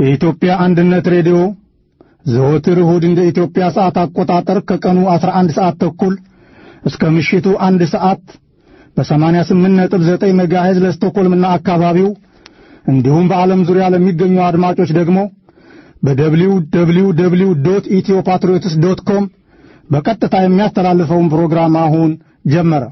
የኢትዮጵያ አንድነት ሬዲዮ ዘወትር እሁድ እንደ ኢትዮጵያ ሰዓት አቆጣጠር ከቀኑ 11 ሰዓት ተኩል እስከ ምሽቱ አንድ ሰዓት በ88.9 ሜጋሄዝ ለስቶኮልምና አካባቢው እንዲሁም በዓለም ዙሪያ ለሚገኙ አድማጮች ደግሞ በደብሊው ደብሊው ደብሊው ዶት ኢትዮ ፓትሪዮትስ ዶት ኮም በቀጥታ የሚያስተላልፈውን ፕሮግራም አሁን ጀመረ።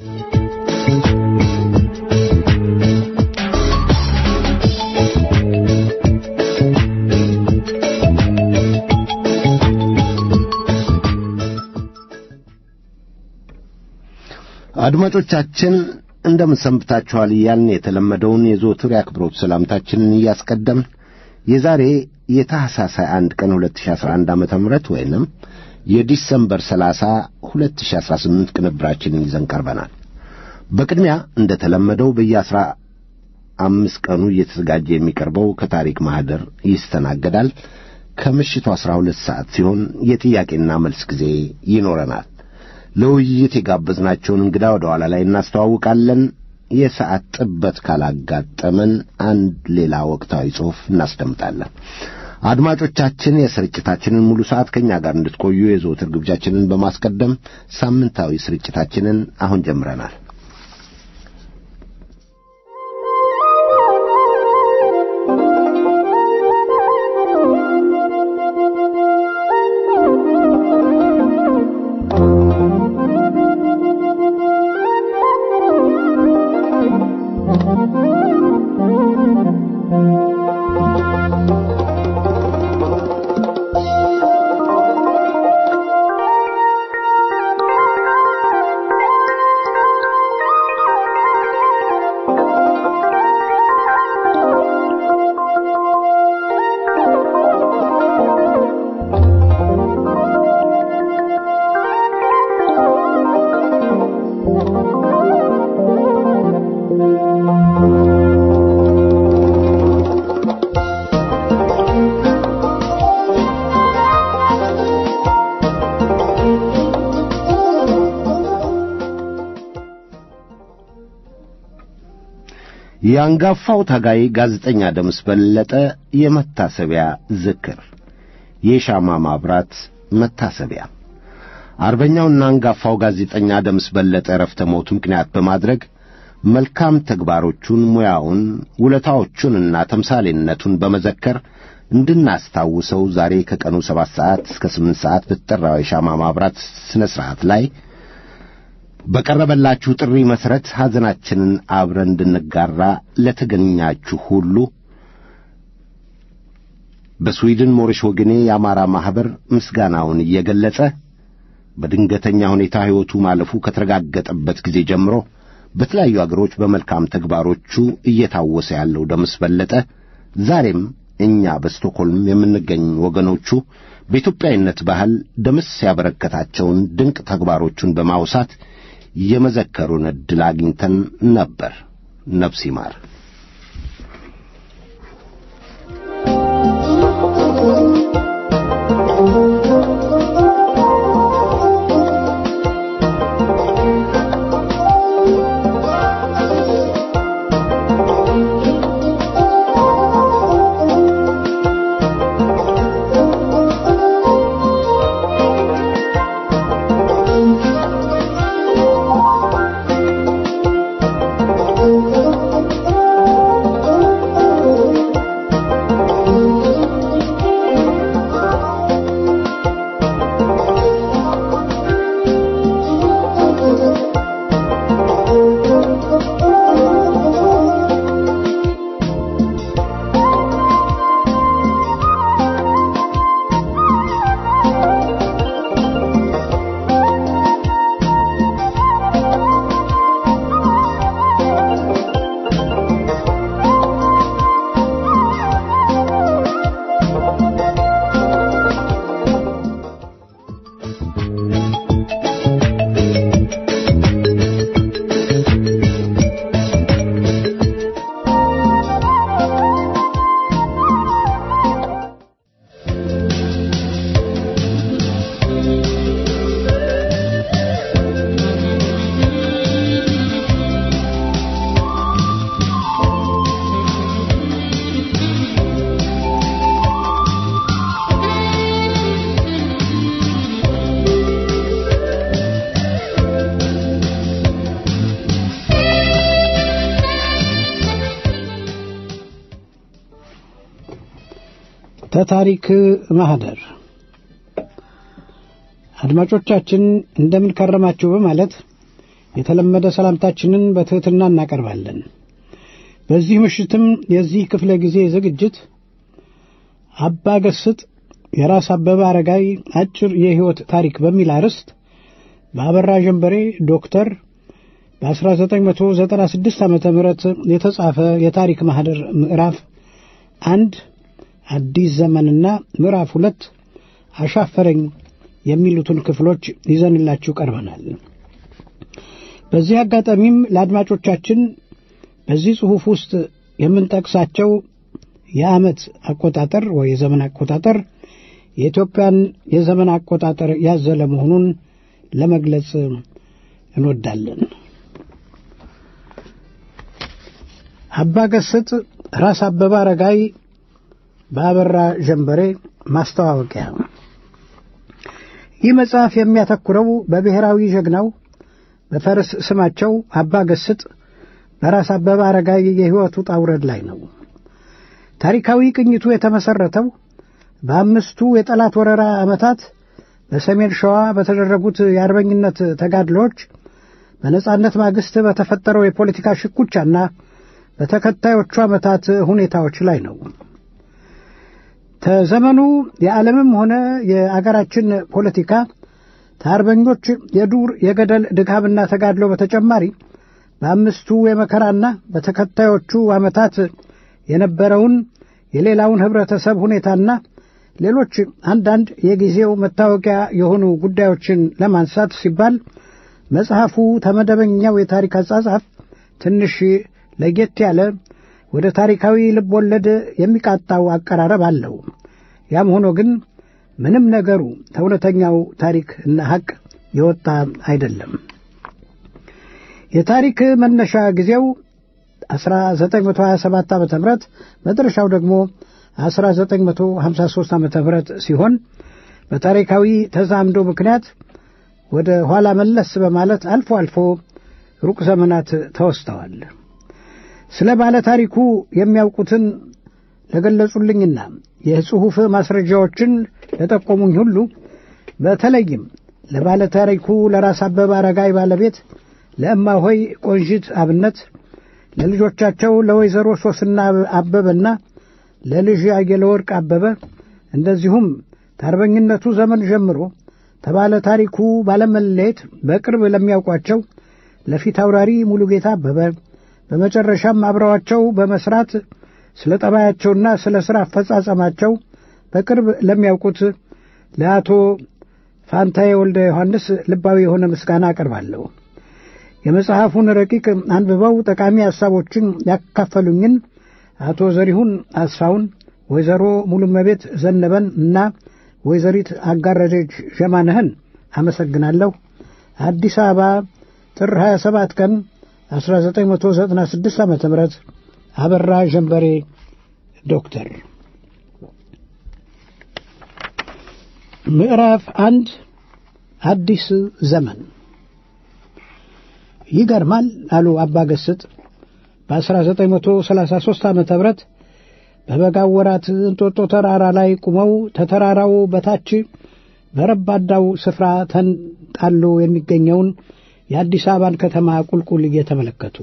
አድማጮቻችን እንደምን ሰንብታችኋል እያልን የተለመደውን የዘወትር የአክብሮት ሰላምታችንን እያስቀደምን የዛሬ የታህሳስ 21 ቀን 2011 ዓመተ ምህረት ወይንም የዲሰምበር 30 2018 ቅንብራችንን ይዘን ቀርበናል። በቅድሚያ እንደተለመደው በየአስራ አምስት ቀኑ እየተዘጋጀ የሚቀርበው ከታሪክ ማህደር ይስተናገዳል። ከምሽቱ 12 ሰዓት ሲሆን የጥያቄና መልስ ጊዜ ይኖረናል። ለውይይት የጋበዝናቸውን እንግዳ ወደ ኋላ ላይ እናስተዋውቃለን። የሰዓት ጥበት ካላጋጠመን አንድ ሌላ ወቅታዊ ጽሑፍ እናስደምጣለን። አድማጮቻችን የስርጭታችንን ሙሉ ሰዓት ከእኛ ጋር እንድትቆዩ የዘወትር ግብዣችንን በማስቀደም ሳምንታዊ ስርጭታችንን አሁን ጀምረናል። የአንጋፋው ታጋይ ጋዜጠኛ ደምስ በለጠ የመታሰቢያ ዝክር የሻማ ማብራት መታሰቢያ አርበኛውና አንጋፋው ጋዜጠኛ ደምስ በለጠ ዕረፍተ ሞቱ ምክንያት በማድረግ መልካም ተግባሮቹን፣ ሙያውን፣ ውለታዎቹንና ተምሳሌነቱን በመዘከር እንድናስታውሰው ዛሬ ከቀኑ ሰባት ሰዓት እስከ ስምንት ሰዓት በተጠራው የሻማ ማብራት ሥነ ሥርዓት ላይ በቀረበላችሁ ጥሪ መሠረት ሐዘናችንን አብረን እንድንጋራ ለተገኛችሁ ሁሉ በስዊድን ሞሪሽ ወገኔ የአማራ ማኅበር ምስጋናውን እየገለጸ በድንገተኛ ሁኔታ ሕይወቱ ማለፉ ከተረጋገጠበት ጊዜ ጀምሮ በተለያዩ አገሮች በመልካም ተግባሮቹ እየታወሰ ያለው ደምስ በለጠ ዛሬም እኛ በስቶክሆልም የምንገኝ ወገኖቹ በኢትዮጵያዊነት ባህል ደምስ ያበረከታቸውን ድንቅ ተግባሮቹን በማውሳት የመዘከሩን ዕድል አግኝተን ነበር። ነፍስ ይማር። Thank you. ተታሪክ ማህደር አድማጮቻችን እንደምን ከረማችሁ በማለት የተለመደ ሰላምታችንን በትሕትና እናቀርባለን። በዚህ ምሽትም የዚህ ክፍለ ጊዜ ዝግጅት አባ ገስጥ የራስ አበበ አረጋይ አጭር የሕይወት ታሪክ በሚል አርዕስት በአበራ ጀንበሬ ዶክተር በ1996 ዓ ም የተጻፈ የታሪክ ማህደር ምዕራፍ አንድ አዲስ ዘመንና ምዕራፍ ሁለት አሻፈረኝ የሚሉትን ክፍሎች ይዘንላችሁ ቀርበናል። በዚህ አጋጣሚም ለአድማጮቻችን በዚህ ጽሑፍ ውስጥ የምንጠቅሳቸው የዓመት አቆጣጠር ወይ የዘመን አቆጣጠር የኢትዮጵያን የዘመን አቆጣጠር ያዘለ መሆኑን ለመግለጽ እንወዳለን። አባ ገስጥ ራስ አበበ አረጋይ በአበራ ጀንበሬ ማስተዋወቂያ። ይህ መጽሐፍ የሚያተኩረው በብሔራዊ ጀግናው በፈረስ ስማቸው አባ ገስጥ በራስ አበበ አረጋይ የሕይወቱ ውጣ ውረድ ላይ ነው። ታሪካዊ ቅኝቱ የተመሠረተው በአምስቱ የጠላት ወረራ ዓመታት በሰሜን ሸዋ በተደረጉት የአርበኝነት ተጋድሎች በነጻነት ማግስት በተፈጠረው የፖለቲካ ሽኩቻና በተከታዮቹ ዓመታት ሁኔታዎች ላይ ነው። ከዘመኑ የዓለምም ሆነ የአገራችን ፖለቲካ ከአርበኞች የዱር የገደል ድካምና ተጋድሎ በተጨማሪ በአምስቱ የመከራና በተከታዮቹ ዓመታት የነበረውን የሌላውን ኅብረተሰብ ሁኔታና ሌሎች አንዳንድ የጊዜው መታወቂያ የሆኑ ጉዳዮችን ለማንሳት ሲባል መጽሐፉ ተመደበኛው የታሪክ አጻጻፍ ትንሽ ለየት ያለ ወደ ታሪካዊ ልብ ወለድ የሚቃጣው አቀራረብ አለው። ያም ሆኖ ግን ምንም ነገሩ ከእውነተኛው ታሪክ እና ሐቅ የወጣ አይደለም። የታሪክ መነሻ ጊዜው 1927 ዓ ም መድረሻው ደግሞ 1953 ዓ ም ሲሆን በታሪካዊ ተዛምዶ ምክንያት ወደ ኋላ መለስ በማለት አልፎ አልፎ ሩቅ ዘመናት ተወስተዋል። ስለ ባለ ታሪኩ የሚያውቁትን ለገለጹልኝና የጽሑፍ ማስረጃዎችን ለጠቆሙኝ ሁሉ በተለይም ለባለ ታሪኩ ለራስ አበበ አረጋይ ባለቤት ለእማሆይ ቆንጂት አብነት፣ ለልጆቻቸው ለወይዘሮ ሶስና አበበና ለልጅ አየለ ወርቅ አበበ እንደዚሁም ከአርበኝነቱ ዘመን ጀምሮ ተባለ ታሪኩ ባለመለየት በቅርብ ለሚያውቋቸው ለፊት አውራሪ ሙሉጌታ አበበ በመጨረሻም አብረዋቸው በመስራት ስለ ጠባያቸውና ስለ ሥራ አፈጻጸማቸው በቅርብ ለሚያውቁት ለአቶ ፋንታዬ ወልደ ዮሐንስ ልባዊ የሆነ ምስጋና አቀርባለሁ። የመጽሐፉን ረቂቅ አንብበው ጠቃሚ ሐሳቦችን ያካፈሉኝን አቶ ዘሪሁን አስፋውን፣ ወይዘሮ ሙሉመቤት ዘነበን እና ወይዘሪት አጋረደች ዠማነህን አመሰግናለሁ። አዲስ አበባ ጥር 27 ቀን 1996 ዓ ም አበራ ጀንበሬ ዶክተር ምዕራፍ አንድ አዲስ ዘመን ይገርማል አሉ አባ ገስጥ በ1933 ዓ ም በበጋው ወራት እንጦጦ ተራራ ላይ ቁመው ተተራራው በታች በረባዳው ስፍራ ተንጣሎ የሚገኘውን የአዲስ አበባን ከተማ ቁልቁል እየተመለከቱ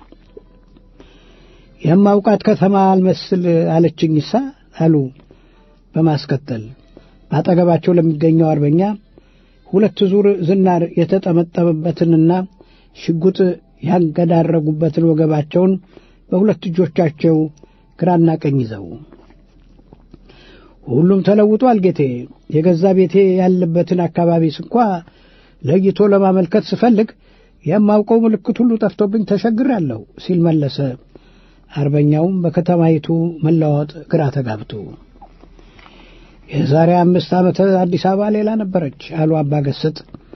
የማውቃት ከተማ አልመስል አለችኝሳ አሉ። በማስከተል በአጠገባቸው ለሚገኘው አርበኛ ሁለት ዙር ዝናር የተጠመጠመበትንና ሽጉጥ ያንገዳረጉበትን ወገባቸውን በሁለት እጆቻቸው ግራና ቀኝ ይዘው ሁሉም ተለውጧል ጌቴ፣ የገዛ ቤቴ ያለበትን አካባቢ ስንኳ ለይቶ ለማመልከት ስፈልግ የማውቀው ምልክት ሁሉ ጠፍቶብኝ ተሸግሬአለሁ ሲል መለሰ። አርበኛውም በከተማይቱ መለዋወጥ ግራ ተጋብቶ የዛሬ አምስት ዓመት አዲስ አበባ ሌላ ነበረች አሉ አባ ገስጥ።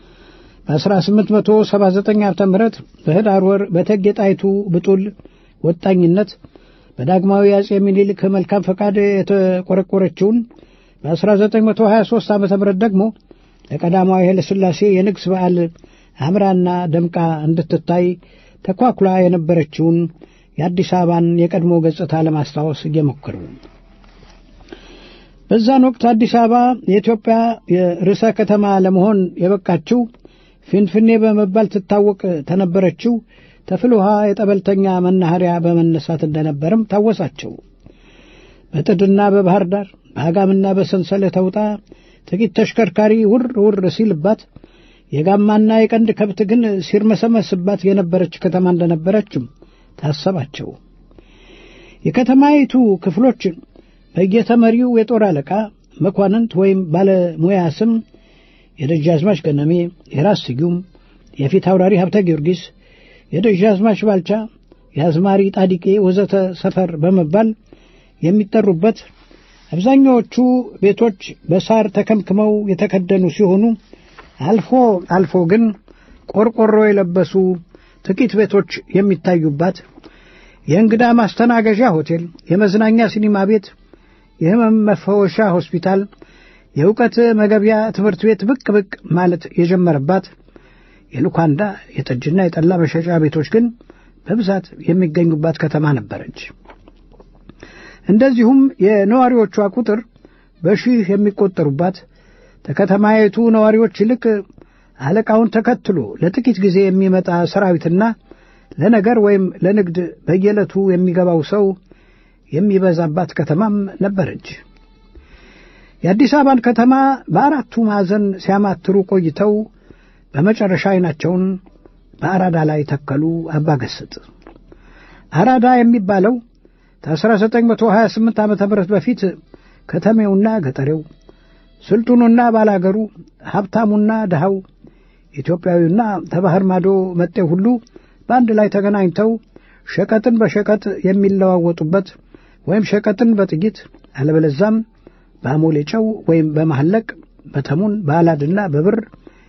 በ1879 ዓመተ ምህረት በህዳር ወር በእቴጌ ጣይቱ ብጡል ወጣኝነት በዳግማዊ አጼ ምኒልክ መልካም ፈቃድ የተቆረቆረችውን በ1923 ዓ ም ደግሞ ለቀዳማዊ ኃይለ ሥላሴ የንግሥ በዓል አምራና ደምቃ እንድትታይ ተኳኩላ የነበረችውን የአዲስ አበባን የቀድሞ ገጽታ ለማስታወስ እየሞከሩ በዛን ወቅት አዲስ አበባ የኢትዮጵያ የርዕሰ ከተማ ለመሆን የበቃችው ፊንፊኔ በመባል ትታወቅ ተነበረችው ተፍል ውሃ የጠበልተኛ መናኸሪያ በመነሳት እንደነበርም ታወሳቸው። በጥድና በባህር ዳር በአጋምና በሰንሰለት ተውጣ ጥቂት ተሽከርካሪ ውር ውር ሲልባት የጋማና የቀንድ ከብት ግን ሲርመሰመስባት የነበረች ከተማ እንደነበረችም ታሰባቸው። የከተማይቱ ክፍሎች በየተመሪው የጦር አለቃ መኳንንት ወይም ባለሙያ ስም የደጃዝማች ገነሜ፣ የራስ ስዩም፣ የፊት አውራሪ ሀብተ ጊዮርጊስ፣ የደጃዝማች ባልቻ፣ የአዝማሪ ጣዲቄ ወዘተ ሰፈር በመባል የሚጠሩበት አብዛኛዎቹ ቤቶች በሳር ተከምክመው የተከደኑ ሲሆኑ አልፎ አልፎ ግን ቆርቆሮ የለበሱ ጥቂት ቤቶች የሚታዩባት የእንግዳ ማስተናገዣ ሆቴል፣ የመዝናኛ ሲኒማ ቤት፣ የሕመም መፈወሻ ሆስፒታል፣ የእውቀት መገቢያ ትምህርት ቤት ብቅ ብቅ ማለት የጀመረባት የሉካንዳ የጠጅና የጠላ መሸጫ ቤቶች ግን በብዛት የሚገኙባት ከተማ ነበረች። እንደዚሁም የነዋሪዎቿ ቁጥር በሺህ የሚቆጠሩባት ከከተማይቱ ነዋሪዎች ይልቅ አለቃውን ተከትሎ ለጥቂት ጊዜ የሚመጣ ሰራዊትና ለነገር ወይም ለንግድ በየዕለቱ የሚገባው ሰው የሚበዛባት ከተማም ነበረች። የአዲስ አበባን ከተማ በአራቱ ማዕዘን ሲያማትሩ ቆይተው በመጨረሻ ዓይናቸውን በአራዳ ላይ ተከሉ። አባገስጥ አራዳ የሚባለው ከ1928 ዓ ም በፊት ከተሜውና ገጠሬው፣ ስልጡኑና ባላገሩ፣ ሀብታሙና ድሃው፣ ኢትዮጵያዊና ከባህር ማዶ መጤው ሁሉ በአንድ ላይ ተገናኝተው ሸቀጥን በሸቀጥ የሚለዋወጡበት ወይም ሸቀጥን በጥይት አለበለዛም በአሞሌ ጨው ወይም በማህለቅ በተሙን በአላድና በብር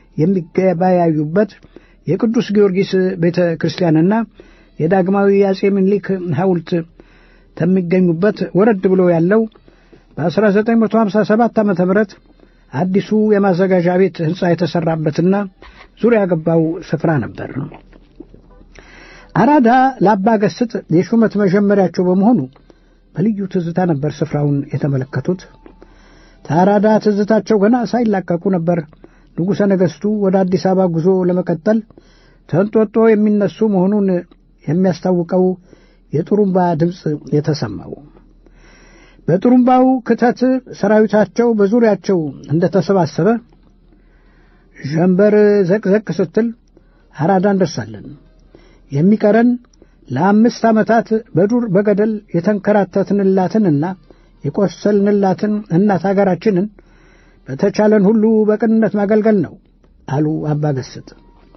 የሚገበያዩበት የቅዱስ ጊዮርጊስ ቤተ ክርስቲያንና የዳግማዊ የአጼ ምኒልክ ሐውልት ከሚገኙበት ወረድ ብሎ ያለው በ1957 ዓ ም አዲሱ የማዘጋጃ ቤት ሕንፃ የተሠራበትና ዙሪያ ገባው ስፍራ ነበር። አራዳ ለአባ ገስጥ የሹመት መጀመሪያቸው በመሆኑ በልዩ ትዝታ ነበር ስፍራውን የተመለከቱት። ከአራዳ ትዝታቸው ገና ሳይላቀቁ ነበር ንጉሠ ነገሥቱ ወደ አዲስ አበባ ጉዞ ለመቀጠል ተንጦጦ የሚነሱ መሆኑን የሚያስታውቀው የጥሩምባ ድምፅ የተሰማው። በጥሩምባው ክተት ሰራዊታቸው በዙሪያቸው እንደተሰባሰበ ዠንበር ዘቅዘቅ ስትል አራዳ እንደርሳለን። የሚቀረን ለአምስት ዓመታት በዱር በገደል የተንከራተትንላትንና የቆሰልንላትን እናት አገራችንን በተቻለን ሁሉ በቅንነት ማገልገል ነው አሉ አባ ገስጥ።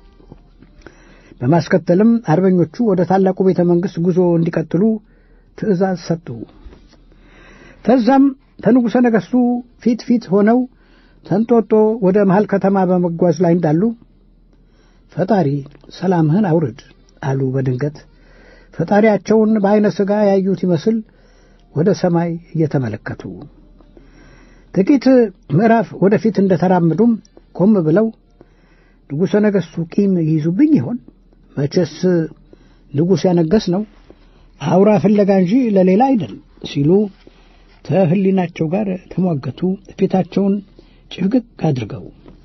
በማስከተልም አርበኞቹ ወደ ታላቁ ቤተ መንግሥት ጉዞ እንዲቀጥሉ ትእዛዝ ሰጡ። ከዛም ከንጉሠ ነገሥቱ ፊት ፊት ሆነው ተንጦጦ ወደ መሃል ከተማ በመጓዝ ላይ እንዳሉ ፈጣሪ ሰላምህን አውርድ አሉ። በድንገት ፈጣሪያቸውን በዐይነ ሥጋ ያዩት ይመስል ወደ ሰማይ እየተመለከቱ ጥቂት ምዕራፍ ወደፊት እንደተራመዱም ቆም ብለው ንጉሠ ነገሥቱ ቂም ይይዙብኝ ይሆን? መቼስ ንጉሥ ያነገስ ነው አውራ ፍለጋ እንጂ ለሌላ አይደል ሲሉ ከሕሊናቸው ጋር ተሟገቱ። ፊታቸውን ጭፍግግ አድርገው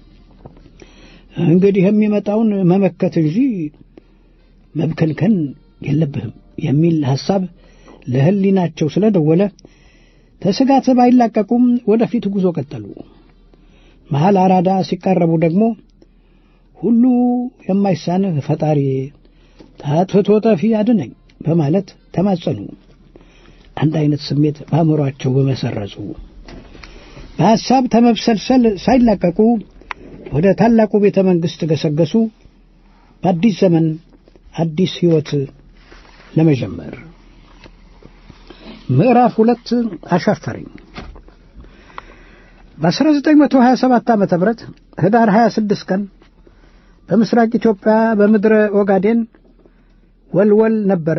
እንግዲህ የሚመጣውን መመከት እንጂ መብከንከን የለብህም የሚል ሐሳብ ለሕሊናቸው ስለደወለ ተስጋት ባይላቀቁም ወደፊት ጉዞ ቀጠሉ። መሐል አራዳ ሲቃረቡ ደግሞ ሁሉ የማይሳንህ ፈጣሪ ታጥፍቶ ጠፊ አድነኝ በማለት ተማጸኑ። አንድ አይነት ስሜት በአእምሯቸው በመሰረጹ በሐሳብ ተመብሰልሰል ሳይላቀቁ ወደ ታላቁ ቤተ መንግሥት ገሰገሱ። በአዲስ ዘመን አዲስ ሕይወት ለመጀመር ምዕራፍ ሁለት አሻፈረኝ። በ1927 ዓ ም ህዳር 26 ቀን በምስራቅ ኢትዮጵያ በምድረ ኦጋዴን ወልወል ነበር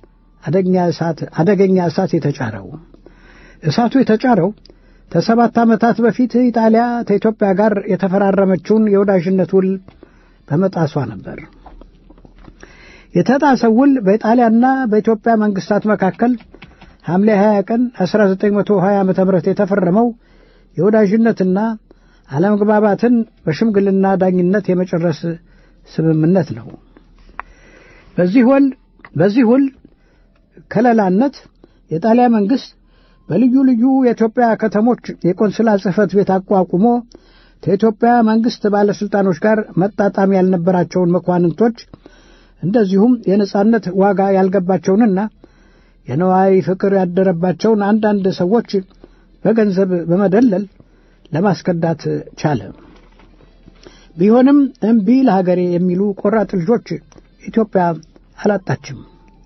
አደገኛ እሳት የተጫረው። እሳቱ የተጫረው ከሰባት ዓመታት በፊት ኢጣሊያ ከኢትዮጵያ ጋር የተፈራረመችውን የወዳጅነት ውል በመጣሷ ነበር። የተጣሰው ውል በኢጣሊያና በኢትዮጵያ መንግስታት መካከል ሐምሌ 20 ቀን 1920 ዓ ም የተፈረመው የወዳጅነትና አለመግባባትን በሽምግልና ዳኝነት የመጨረስ ስምምነት ነው። በዚህ ውል በዚህ ውል ከለላነት የጣሊያን መንግሥት በልዩ ልዩ የኢትዮጵያ ከተሞች የቆንስላ ጽሕፈት ቤት አቋቁሞ ከኢትዮጵያ መንግሥት ባለሥልጣኖች ጋር መጣጣም ያልነበራቸውን መኳንንቶች እንደዚሁም የነጻነት ዋጋ ያልገባቸውንና የነዋይ ፍቅር ያደረባቸውን አንዳንድ ሰዎች በገንዘብ በመደለል ለማስከዳት ቻለ። ቢሆንም እምቢ ለሀገሬ የሚሉ ቆራጥ ልጆች ኢትዮጵያ አላጣችም።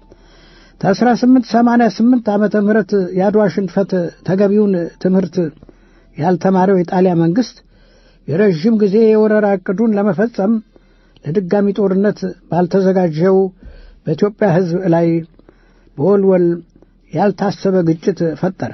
ከ1888 ዓመተ ምህረት የአድዋ ሽንፈት ተገቢውን ትምህርት ያልተማረው የጣሊያ መንግሥት የረዥም ጊዜ የወረራ ዕቅዱን ለመፈጸም ለድጋሚ ጦርነት ባልተዘጋጀው በኢትዮጵያ ሕዝብ ላይ በወልወል ያልታሰበ ግጭት ፈጠረ።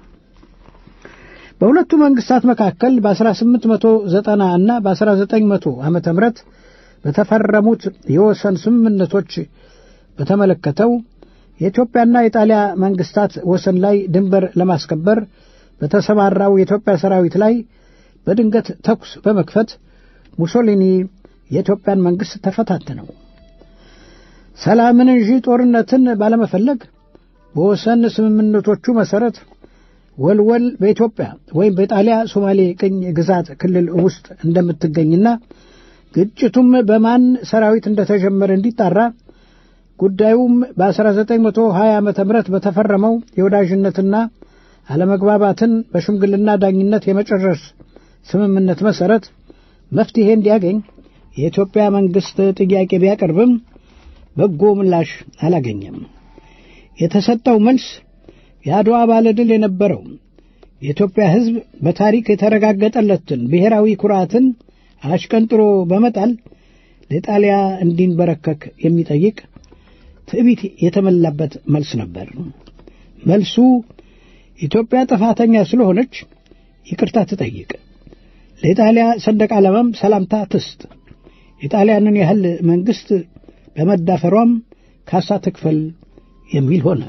በሁለቱ መንግሥታት መካከል በ1890 እና በ1900 ዓመተ ምህረት በተፈረሙት የወሰን ስምምነቶች በተመለከተው የኢትዮጵያና የጣሊያ መንግሥታት ወሰን ላይ ድንበር ለማስከበር በተሰማራው የኢትዮጵያ ሰራዊት ላይ በድንገት ተኩስ በመክፈት ሙሶሊኒ የኢትዮጵያን መንግሥት ተፈታተነው። ሰላምን እንጂ ጦርነትን ባለመፈለግ በወሰን ስምምነቶቹ መሠረት ወልወል በኢትዮጵያ ወይም በጣሊያ ሶማሌ ቅኝ ግዛት ክልል ውስጥ እንደምትገኝና ግጭቱም በማን ሰራዊት እንደተጀመረ እንዲጣራ ጉዳዩም በ1920 ዓ ም በተፈረመው የወዳጅነትና አለመግባባትን በሽምግልና ዳኝነት የመጨረስ ስምምነት መሠረት መፍትሔ እንዲያገኝ የኢትዮጵያ መንግሥት ጥያቄ ቢያቀርብም በጎ ምላሽ አላገኘም። የተሰጠው መልስ የአድዋ ባለድል የነበረው የኢትዮጵያ ሕዝብ በታሪክ የተረጋገጠለትን ብሔራዊ ኩራትን አሽቀንጥሮ በመጣል ለጣሊያ እንዲንበረከክ የሚጠይቅ ትዕቢት የተመላበት መልስ ነበር። መልሱ ኢትዮጵያ ጥፋተኛ ስለሆነች ይቅርታ ትጠይቅ፣ ለኢጣሊያ ሰንደቅ ዓላማም ሰላምታ ትስጥ፣ የጣሊያንን ያህል መንግሥት በመዳፈሯም ካሳ ትክፈል የሚል ሆነ።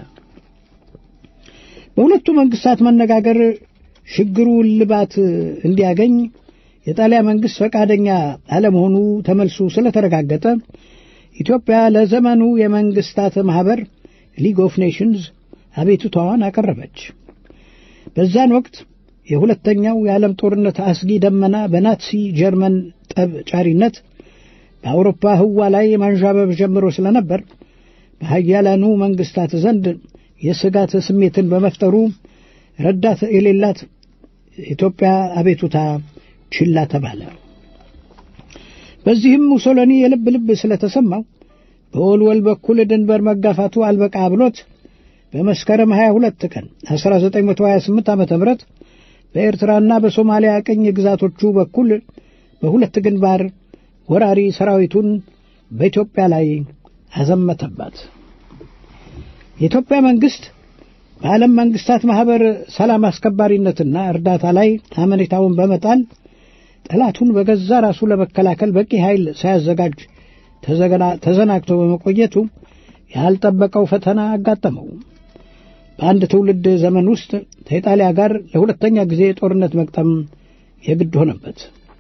በሁለቱ መንግሥታት መነጋገር ችግሩ እልባት እንዲያገኝ የጣሊያ መንግሥት ፈቃደኛ አለመሆኑ ተመልሱ ስለተረጋገጠ ኢትዮጵያ ለዘመኑ የመንግሥታት ማኅበር ሊግ ኦፍ ኔሽንስ አቤቱታዋን አቀረበች። በዛን ወቅት የሁለተኛው የዓለም ጦርነት አስጊ ደመና በናትሲ ጀርመን ጠብ ጫሪነት በአውሮፓ ህዋ ላይ ማንዣበብ ጀምሮ ስለነበር በሀያላኑ መንግሥታት ዘንድ የስጋት ስሜትን በመፍጠሩ ረዳት የሌላት ኢትዮጵያ አቤቱታ ችላ ተባለ። በዚህም ሙሶሎኒ የልብ ልብ ስለተሰማው በወልወል በኩል ድንበር መጋፋቱ አልበቃ ብሎት በመስከረም 22 ቀን 1928 ዓ ም በኤርትራና በሶማሊያ ቅኝ ግዛቶቹ በኩል በሁለት ግንባር ወራሪ ሰራዊቱን በኢትዮጵያ ላይ አዘመተባት። የኢትዮጵያ መንግሥት በዓለም መንግሥታት ማኅበር ሰላም አስከባሪነትና እርዳታ ላይ አመኔታውን በመጣል ጠላቱን በገዛ ራሱ ለመከላከል በቂ ኃይል ሳያዘጋጅ ተዘናግቶ በመቆየቱ ያልጠበቀው ፈተና አጋጠመው። በአንድ ትውልድ ዘመን ውስጥ ከኢጣሊያ ጋር ለሁለተኛ ጊዜ ጦርነት መቅጠም የግድ ሆነበት።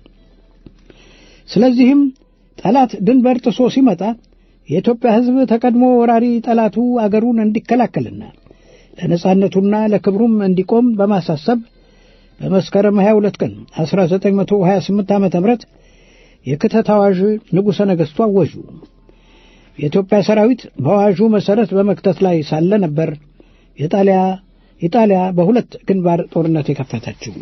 ስለዚህም ጠላት ድንበር ጥሶ ሲመጣ የኢትዮጵያ ሕዝብ ተቀድሞ ወራሪ ጠላቱ አገሩን እንዲከላከልና ለነጻነቱና ለክብሩም እንዲቆም በማሳሰብ በመስከረም 22 ቀን 1928 ዓ ም የክተት አዋዥ ንጉሠ ነገሥቱ አወጁ። የኢትዮጵያ ሰራዊት በአዋዡ መሠረት በመክተት ላይ ሳለ ነበር የጣሊያ ኢጣሊያ በሁለት ግንባር ጦርነት የከፈተችው።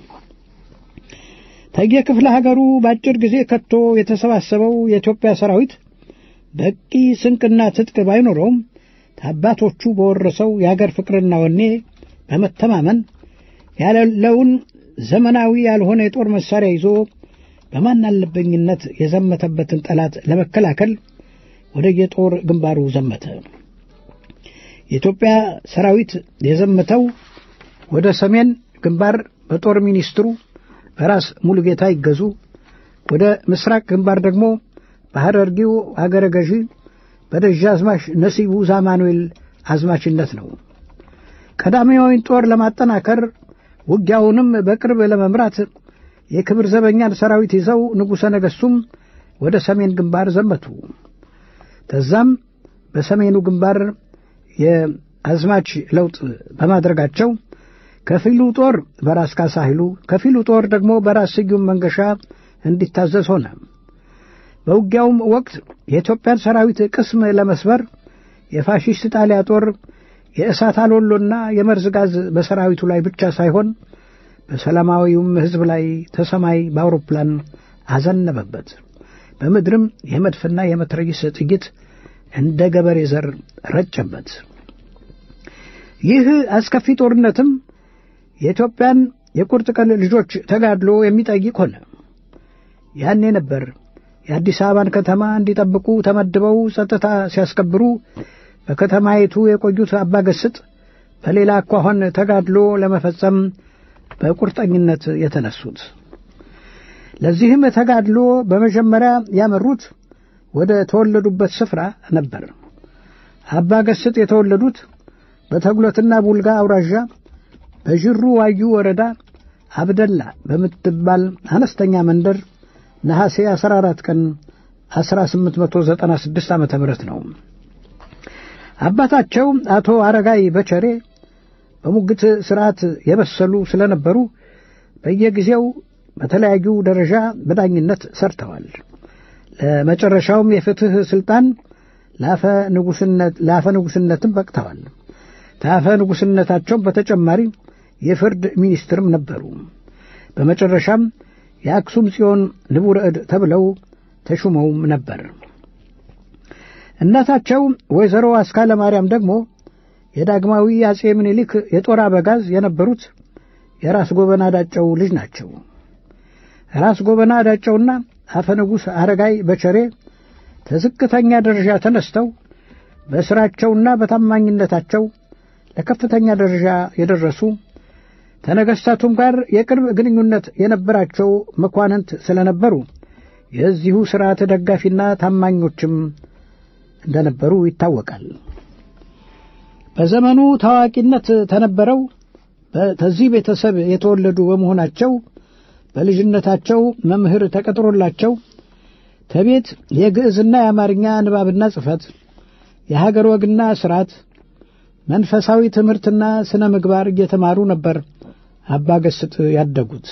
ከየክፍለ ሀገሩ በአጭር ጊዜ ከቶ የተሰባሰበው የኢትዮጵያ ሰራዊት በቂ ስንቅና ትጥቅ ባይኖረውም ከአባቶቹ በወረሰው የአገር ፍቅርና ወኔ በመተማመን ያለውን ዘመናዊ ያልሆነ የጦር መሳሪያ ይዞ በማን አለበኝነት የዘመተበትን ጠላት ለመከላከል ወደ የጦር ግንባሩ ዘመተ። የኢትዮጵያ ሰራዊት የዘመተው ወደ ሰሜን ግንባር በጦር ሚኒስትሩ በራስ ሙሉጌታ ይገዙ፣ ወደ ምስራቅ ግንባር ደግሞ በሐረርጌው አገረ ገዢ በደጃዝማች ነሲቡ ዛማኑኤል አዝማችነት ነው። ቀዳማዊን ጦር ለማጠናከር ውጊያውንም በቅርብ ለመምራት የክብር ዘበኛን ሰራዊት ይዘው ንጉሠ ነገሥቱም ወደ ሰሜን ግንባር ዘመቱ። ከዛም በሰሜኑ ግንባር የአዝማች ለውጥ በማድረጋቸው ከፊሉ ጦር በራስ ካሳ ኃይሉ፣ ከፊሉ ጦር ደግሞ በራስ ስዩም መንገሻ እንዲታዘዝ ሆነ። በውጊያውም ወቅት የኢትዮጵያን ሰራዊት ቅስም ለመስበር የፋሺስት ጣሊያ ጦር የእሳት አሎሎና የመርዝ ጋዝ በሰራዊቱ ላይ ብቻ ሳይሆን በሰላማዊውም ሕዝብ ላይ ተሰማይ በአውሮፕላን አዘነበበት። በምድርም የመድፍና የመትረጊስ ጥይት እንደ ገበሬ ዘር ረጨበት። ይህ አስከፊ ጦርነትም የኢትዮጵያን የቁርጥ ቀን ልጆች ተጋድሎ የሚጠይቅ ሆነ። ያኔ ነበር የአዲስ አበባን ከተማ እንዲጠብቁ ተመድበው ጸጥታ ሲያስከብሩ በከተማይቱ የቆዩት አባገስጥ በሌላ አኳኋን ተጋድሎ ለመፈጸም በቁርጠኝነት የተነሱት። ለዚህም ተጋድሎ በመጀመሪያ ያመሩት ወደ ተወለዱበት ስፍራ ነበር። አባገስጥ የተወለዱት በተጉለትና ቡልጋ አውራዣ በዥሩ ዋዩ ወረዳ አብደላ በምትባል አነስተኛ መንደር ነሐሴ 14 ቀን 1896 ዓ ም ነው። አባታቸው አቶ አረጋይ በቸሬ በሙግት ሥርዓት የበሰሉ ስለነበሩ በየጊዜው በተለያዩ ደረጃ በዳኝነት ሰርተዋል። ለመጨረሻውም የፍትሕ ሥልጣን ለአፈ ንጉሥነትም በቅተዋል። ከአፈ ንጉሥነታቸውም በተጨማሪ የፍርድ ሚኒስትርም ነበሩ። በመጨረሻም የአክሱም ጽዮን ንቡረ እድ ተብለው ተሹመውም ነበር። እናታቸው ወይዘሮ አስካለ ማርያም ደግሞ የዳግማዊ አጼ ምኒልክ የጦር አበጋዝ የነበሩት የራስ ጎበና ዳጨው ልጅ ናቸው። ራስ ጎበና ዳጨውና አፈ ንጉሥ አረጋይ በቸሬ ከዝቅተኛ ደረጃ ተነስተው በሥራቸውና በታማኝነታቸው ለከፍተኛ ደረጃ የደረሱ ከነገሥታቱም ጋር የቅርብ ግንኙነት የነበራቸው መኳንንት ስለነበሩ የዚሁ ሥርዓት ደጋፊና ታማኞችም እንደነበሩ ይታወቃል። በዘመኑ ታዋቂነት ተነበረው ከዚህ ቤተሰብ የተወለዱ በመሆናቸው በልጅነታቸው መምህር ተቀጥሮላቸው ከቤት የግዕዝና የአማርኛ ንባብና ጽሕፈት፣ የሀገር ወግና ሥርዓት፣ መንፈሳዊ ትምህርትና ሥነ ምግባር እየተማሩ ነበር አባ ገስጥ ያደጉት።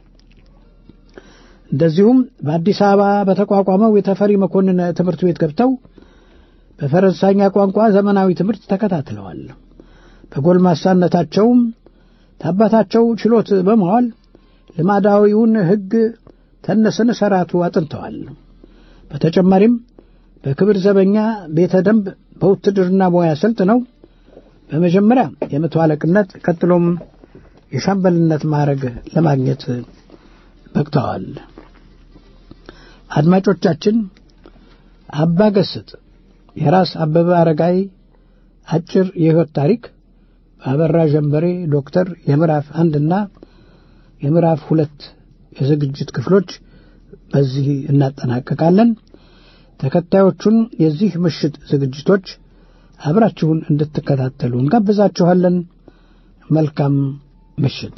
እንደዚሁም በአዲስ አበባ በተቋቋመው የተፈሪ መኮንን ትምህርት ቤት ገብተው በፈረንሳይኛ ቋንቋ ዘመናዊ ትምህርት ተከታትለዋል። በጎልማሳነታቸውም ከአባታቸው ችሎት በመዋል ልማዳዊውን ሕግ ተነስን ሠራቱ አጥንተዋል። በተጨማሪም በክብር ዘበኛ ቤተ ደንብ በውትድርና ሙያ ሰልጥነው በመጀመሪያ የመቶ አለቅነት ቀጥሎም የሻምበልነት ማዕረግ ለማግኘት በቅተዋል። አድማጮቻችን አባ ገስጥ የራስ አበበ አረጋይ አጭር የሕይወት ታሪክ በአበራ ጀንበሬ ዶክተር የምዕራፍ አንድና የምዕራፍ ሁለት የዝግጅት ክፍሎች በዚህ እናጠናቀቃለን። ተከታዮቹን የዚህ ምሽት ዝግጅቶች አብራችሁን እንድትከታተሉ እንጋብዛችኋለን። መልካም ምሽት።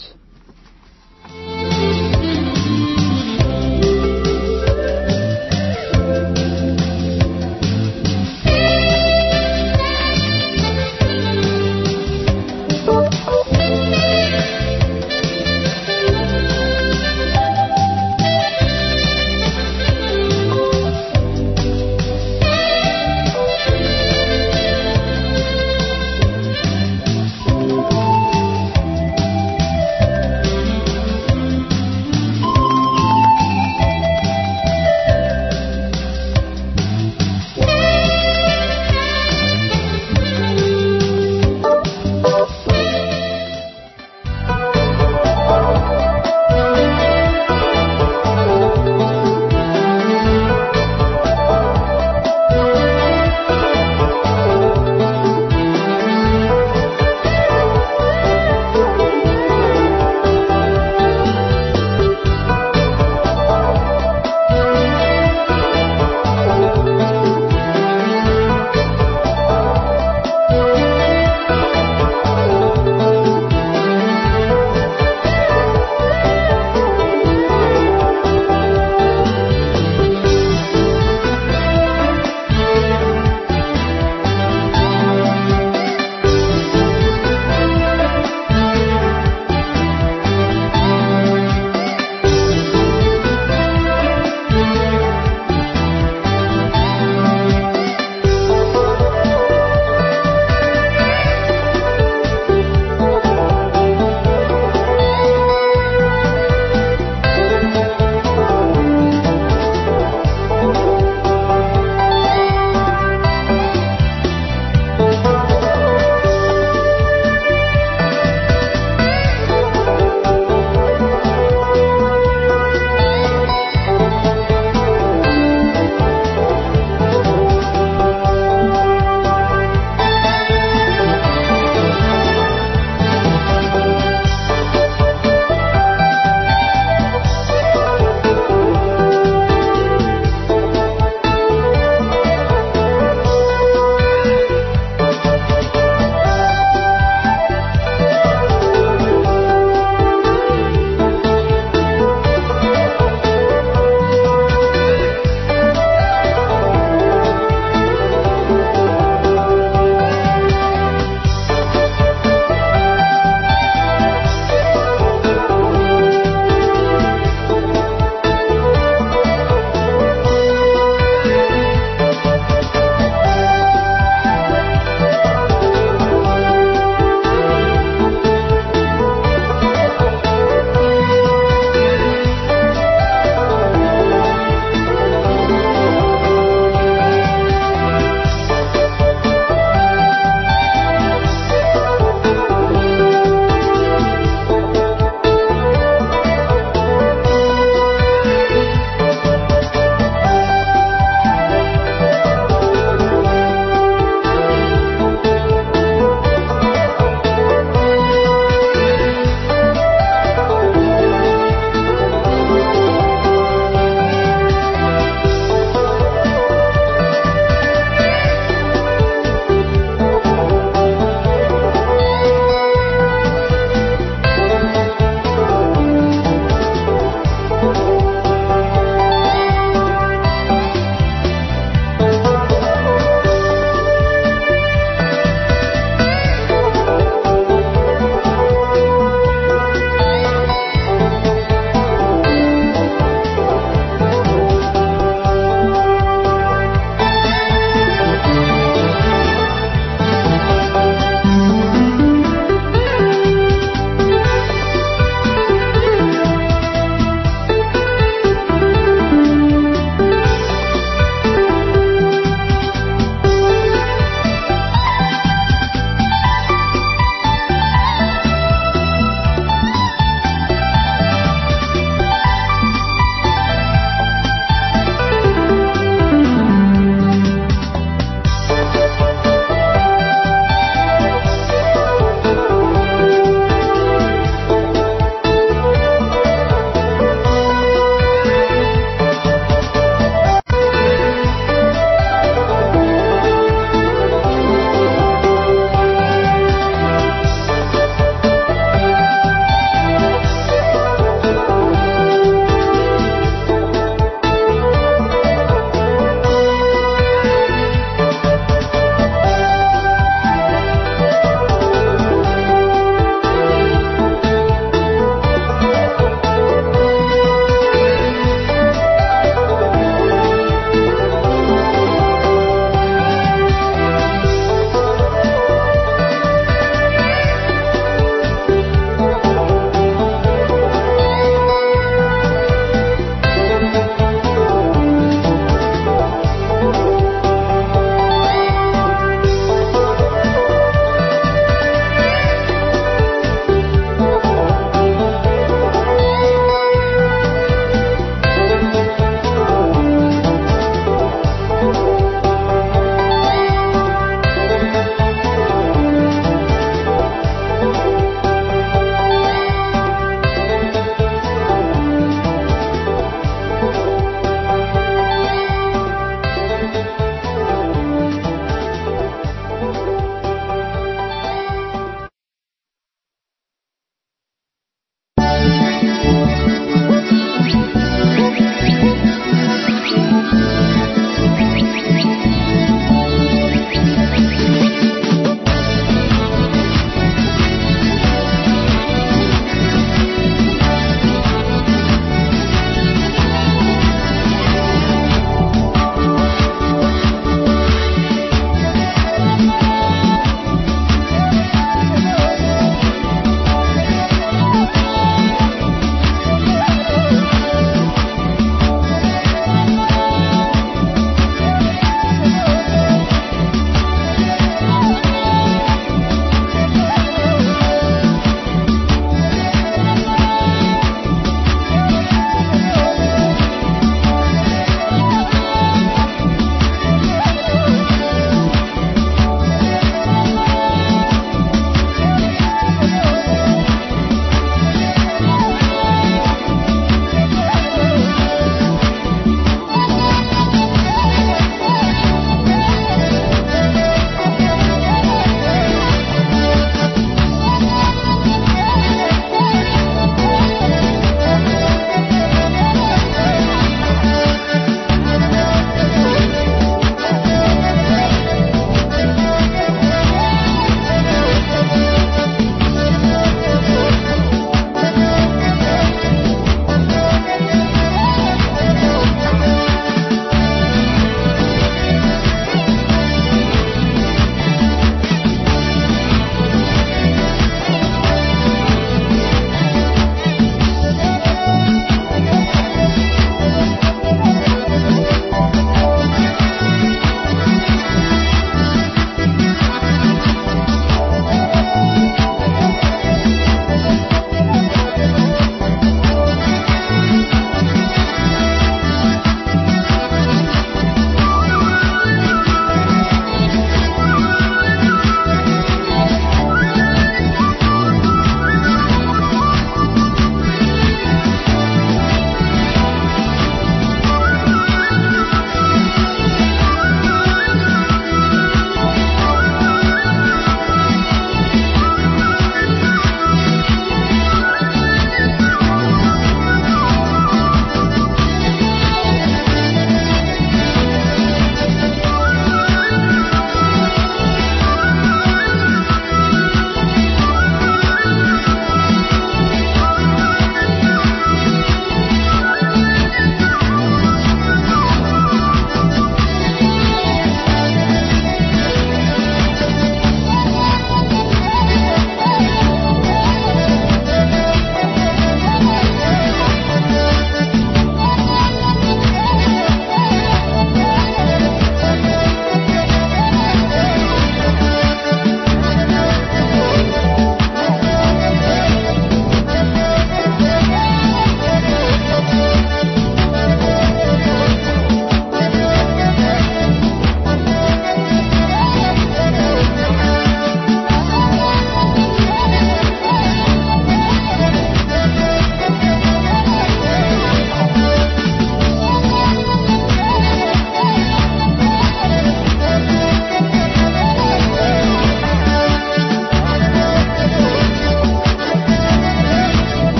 Thank you.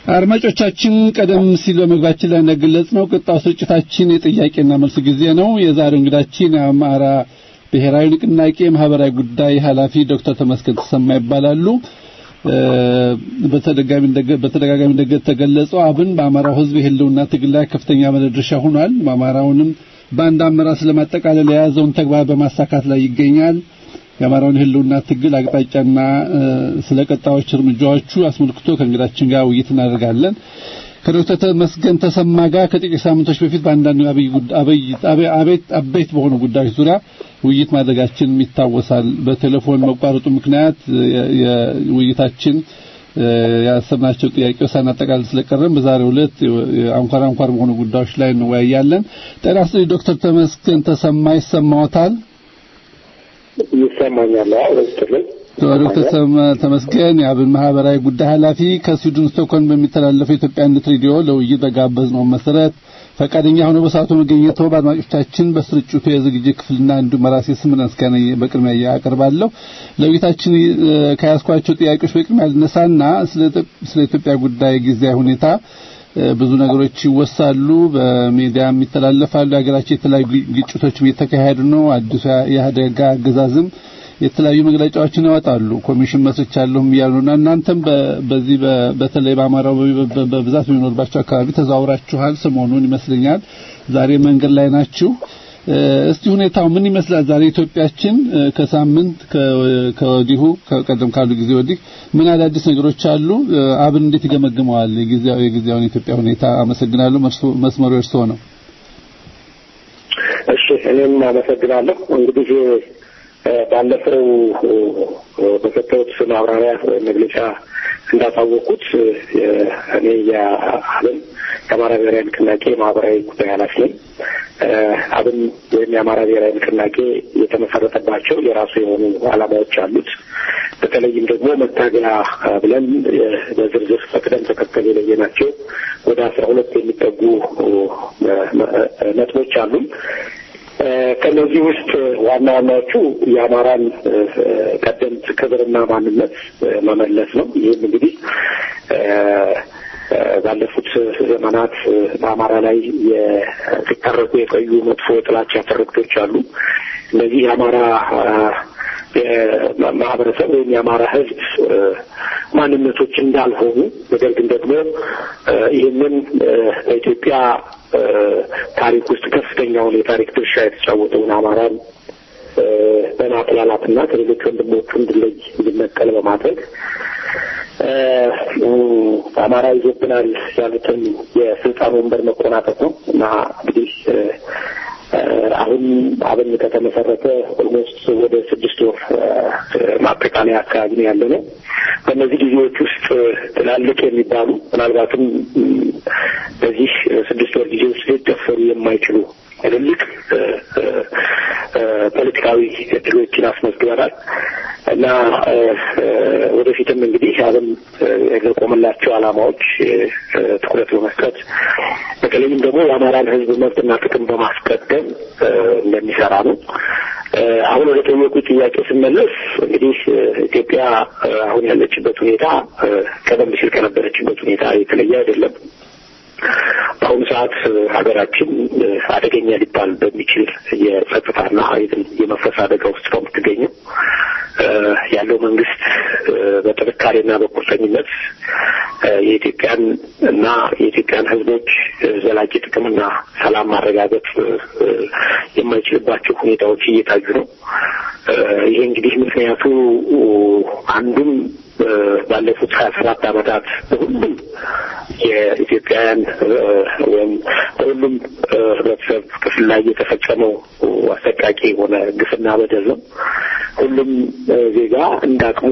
አድማጮቻችን ቀደም ሲል በመግባችን ላይ እንደገለጽ ነው ቀጣው ስርጭታችን የጥያቄና መልስ ጊዜ ነው። የዛሬው እንግዳችን የአማራ ብሔራዊ ንቅናቄ ማህበራዊ ጉዳይ ኃላፊ ዶክተር ተመስገን ተሰማ ይባላሉ። በተደጋጋሚ እንደተገለጸው አብን በአማራው ሕዝብ የህልውና ትግል ላይ ከፍተኛ ድርሻ ሆኗል። አማራውንም በአንድ አመራር ስለማጠቃለል የያዘውን ተግባር በማሳካት ላይ ይገኛል። የአማራውን ህልውና ትግል አቅጣጫና ስለ ቀጣዮች እርምጃዎቹ አስመልክቶ ከእንግዳችን ጋር ውይይት እናደርጋለን። ከዶክተር ተመስገን ተሰማ ጋር ከጥቂት ሳምንቶች በፊት በአንዳንድ አበይት በሆኑ ጉዳዮች ዙሪያ ውይይት ማድረጋችን ይታወሳል። በቴሌፎን መቋረጡ ምክንያት የውይይታችን ያሰብናቸው ጥያቄዎች ሳናጠቃልል ስለቀረን በዛሬው ዕለት አንኳር አንኳር በሆኑ ጉዳዮች ላይ እንወያያለን። ጤና ይስጥልኝ ዶክተር ተመስገን ተሰማ ይሰማዎታል? ይሰማኛል። ወስትልን ዶክተር ተመስገን የአብን ማህበራዊ ጉዳይ ኃላፊ ከስዊድን ስቶክሆልም በሚተላለፈው የኢትዮጵያነት ሬዲዮ ለውይይት በጋበዝነው መሰረት ፈቃደኛ ሆነው በሰዓቱ መገኘቶ በአድማጮቻችን በስርጭቱ የዝግጅት ክፍልና እንዲሁም በራሴ ስም ምስጋና በቅድሚያ አቀርባለሁ። ለውይይታችን ከያዝኳቸው ጥያቄዎች በቅድሚያ ልነሳና ስለ ኢትዮጵያ ጉዳይ ጊዜያዊ ሁኔታ ብዙ ነገሮች ይወሳሉ፣ በሚዲያም ይተላለፋሉ። የሀገራችን የተለያዩ ግጭቶችም እየተካሄዱ ነው። አዲሱ የኢህአዴግ አገዛዝም የተለያዩ መግለጫዎችን ያወጣሉ። ኮሚሽን መስርቻለሁም እያሉና እናንተም በዚህ በተለይ በአማራው በብዛት በሚኖርባቸው አካባቢ ተዘዋውራችኋል። ሰሞኑን ይመስለኛል ዛሬ መንገድ ላይ ናችሁ። እስቲ ሁኔታው ምን ይመስላል? ዛሬ ኢትዮጵያችን ከሳምንት ከወዲሁ ከቀደም ካሉ ጊዜ ወዲህ ምን አዳዲስ ነገሮች አሉ? አብን እንዴት ይገመግመዋል የጊዜያዊ የጊዜያውን የኢትዮጵያ ሁኔታ? አመሰግናለሁ። መስመሩ እርስዎ ነው። እሺ፣ እኔም አመሰግናለሁ። እንግዲህ ባለፈው በሰጠሁት ማብራሪያ መግለጫ እንዳታወቁት እኔ የአብን የአማራ ብሔራዊ ንቅናቄ ማህበራዊ ጉዳይ ኃላፊ ነኝ። አብን ወይም የአማራ ብሔራዊ ንቅናቄ የተመሰረተባቸው የራሱ የሆኑ ዓላማዎች አሉት። በተለይም ደግሞ መታገያ ብለን በዝርዝር በቅደም ተከተል የለየናቸው ወደ አስራ ሁለት የሚጠጉ ነጥቦች አሉን። ከነዚህ ውስጥ ዋና ዋናዎቹ የአማራን ቀደምት ክብርና ማንነት መመለስ ነው። ይህም እንግዲህ ባለፉት ዘመናት በአማራ ላይ ሲተረኩ የቆዩ መጥፎ የጥላቻ ትርክቶች አሉ። እነዚህ የአማራ ማህበረሰብ ወይም የአማራ ሕዝብ ማንነቶች እንዳልሆኑ ነገር ግን ደግሞ ይህንን በኢትዮጵያ ታሪክ ውስጥ ከፍተኛውን የታሪክ ድርሻ የተጫወተውን አማራን በማጥላላትና ከሌሎች ወንድሞቹ እንድለይ እንዲነጠል በማድረግ አማራ ይዞብናል ያሉትን የስልጣን ወንበር መቆናጠጥ ነው እና እንግዲህ አሁን አብን ከተመሰረተ ኦልሞስት ወደ ስድስት ወር ማጠቃለያ አካባቢ ነው ያለ ነው። በእነዚህ ጊዜዎች ውስጥ ትላልቅ የሚባሉ ምናልባትም በዚህ ስድስት ወር ጊዜ ውስጥ ሊደፈሩ የማይችሉ ትልልቅ ፖለቲካዊ እድሎችን አስመዝግበናል እና ወደፊትም እንግዲህ አብን ለቆመላቸው ዓላማዎች ትኩረት በመስጠት በተለይም ደግሞ የአማራን ሕዝብ መብትና ጥቅም በማስቀደም እንደሚሰራ ነው። አሁን ወደ ጠየቁ ጥያቄ ስመለስ እንግዲህ ኢትዮጵያ አሁን ያለችበት ሁኔታ ቀደም ሲል ከነበረችበት ሁኔታ የተለየ አይደለም። በአሁኑ ሰዓት ሀገራችን አደገኛ ሊባል በሚችል የጸጥታና የመፍረስ አደጋ ውስጥ ነው የምትገኘው። ያለው መንግስት በጥንካሬና በቁርጠኝነት የኢትዮጵያን እና የኢትዮጵያን ሕዝቦች ዘላቂ ጥቅምና ሰላም ማረጋገጥ የማይችልባቸው ሁኔታዎች እየታዩ ነው። ይሄ እንግዲህ ምክንያቱ አንዱም ባለፉት ሀያ ሰባት ዓመታት በሁሉም የኢትዮጵያውያን ወይም በሁሉም ህብረተሰብ ክፍል ላይ የተፈጸመው አሰቃቂ የሆነ ግፍና በደል ነው። ሁሉም ዜጋ እንዳቅሙ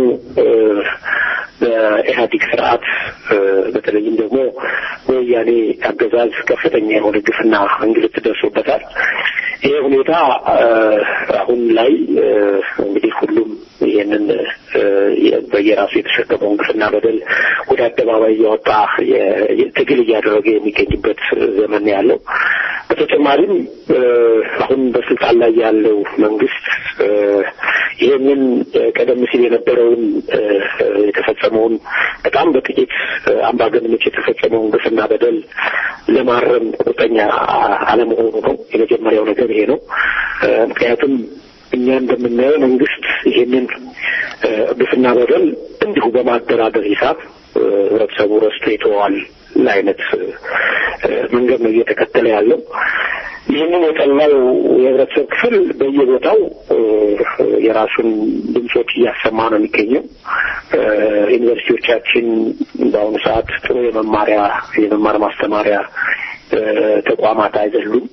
በኢህአዴግ ስርዓት በተለይም ደግሞ በወያኔ አገዛዝ ከፍተኛ የሆነ ግፍና እንግልት ደርሶበታል። ይሄ ሁኔታ አሁን ላይ እንግዲህ ሁሉም ይህንን በየራሱ የተሸከመውን ግፍና በደል ወደ አደባባይ እያወጣ ትግል እያደረገ የሚገኝበት ዘመን ያለው። በተጨማሪም አሁን በስልጣን ላይ ያለው መንግስት ይህንን ቀደም ሲል የነበረውን የተፈጸመውን በጣም በጥቂት አምባገነኖች የተፈጸመውን ግፍና በደል ለማረም ቁርጠኛ አለመሆኑ ነው። የመጀመሪያው ነገር ይሄ ነው። ምክንያቱም እኛ እንደምናየው መንግስት ይሄንን ግፍና በደል እንዲሁ በማደራደር ሂሳብ ህብረተሰቡ ረስቶ ይተዋል አይነት መንገድ ነው እየተከተለ ያለው። ይህንን የጠላው የህብረተሰብ ክፍል በየቦታው የራሱን ድምፆች እያሰማ ነው የሚገኘው። ዩኒቨርሲቲዎቻችን በአሁኑ ሰዓት ጥሩ የመማሪያ የመማር ማስተማሪያ ተቋማት አይደሉም።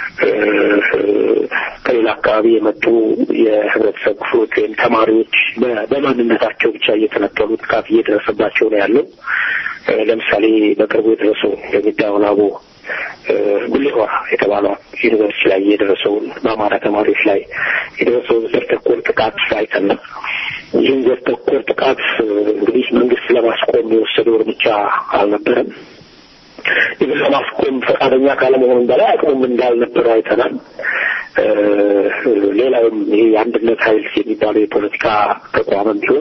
ከሌላ አካባቢ የመጡ የህብረተሰብ ክፍሎች ወይም ተማሪዎች በማንነታቸው ብቻ እየተነጠሉ ጥቃት እየደረሰባቸው ነው ያለው። ለምሳሌ በቅርቡ የደረሰው የሚዳውላቦ ጉሌሆራ የተባለው ዩኒቨርሲቲ ላይ የደረሰውን በአማራ ተማሪዎች ላይ የደረሰውን ዘር ተኮር ጥቃት አይተናል። ይህን ዘር ተኮር ጥቃት እንግዲህ መንግስት ለማስቆም የወሰደው እርምጃ አልነበረም። ይህን ለማስቆም ፈቃደኛ ካለመሆኑም በላይ አቅሙም እንዳልነበረው አይተናል። ሌላውም ይሄ የአንድነት ኃይል የሚባለው የፖለቲካ ተቋምም ቢሆን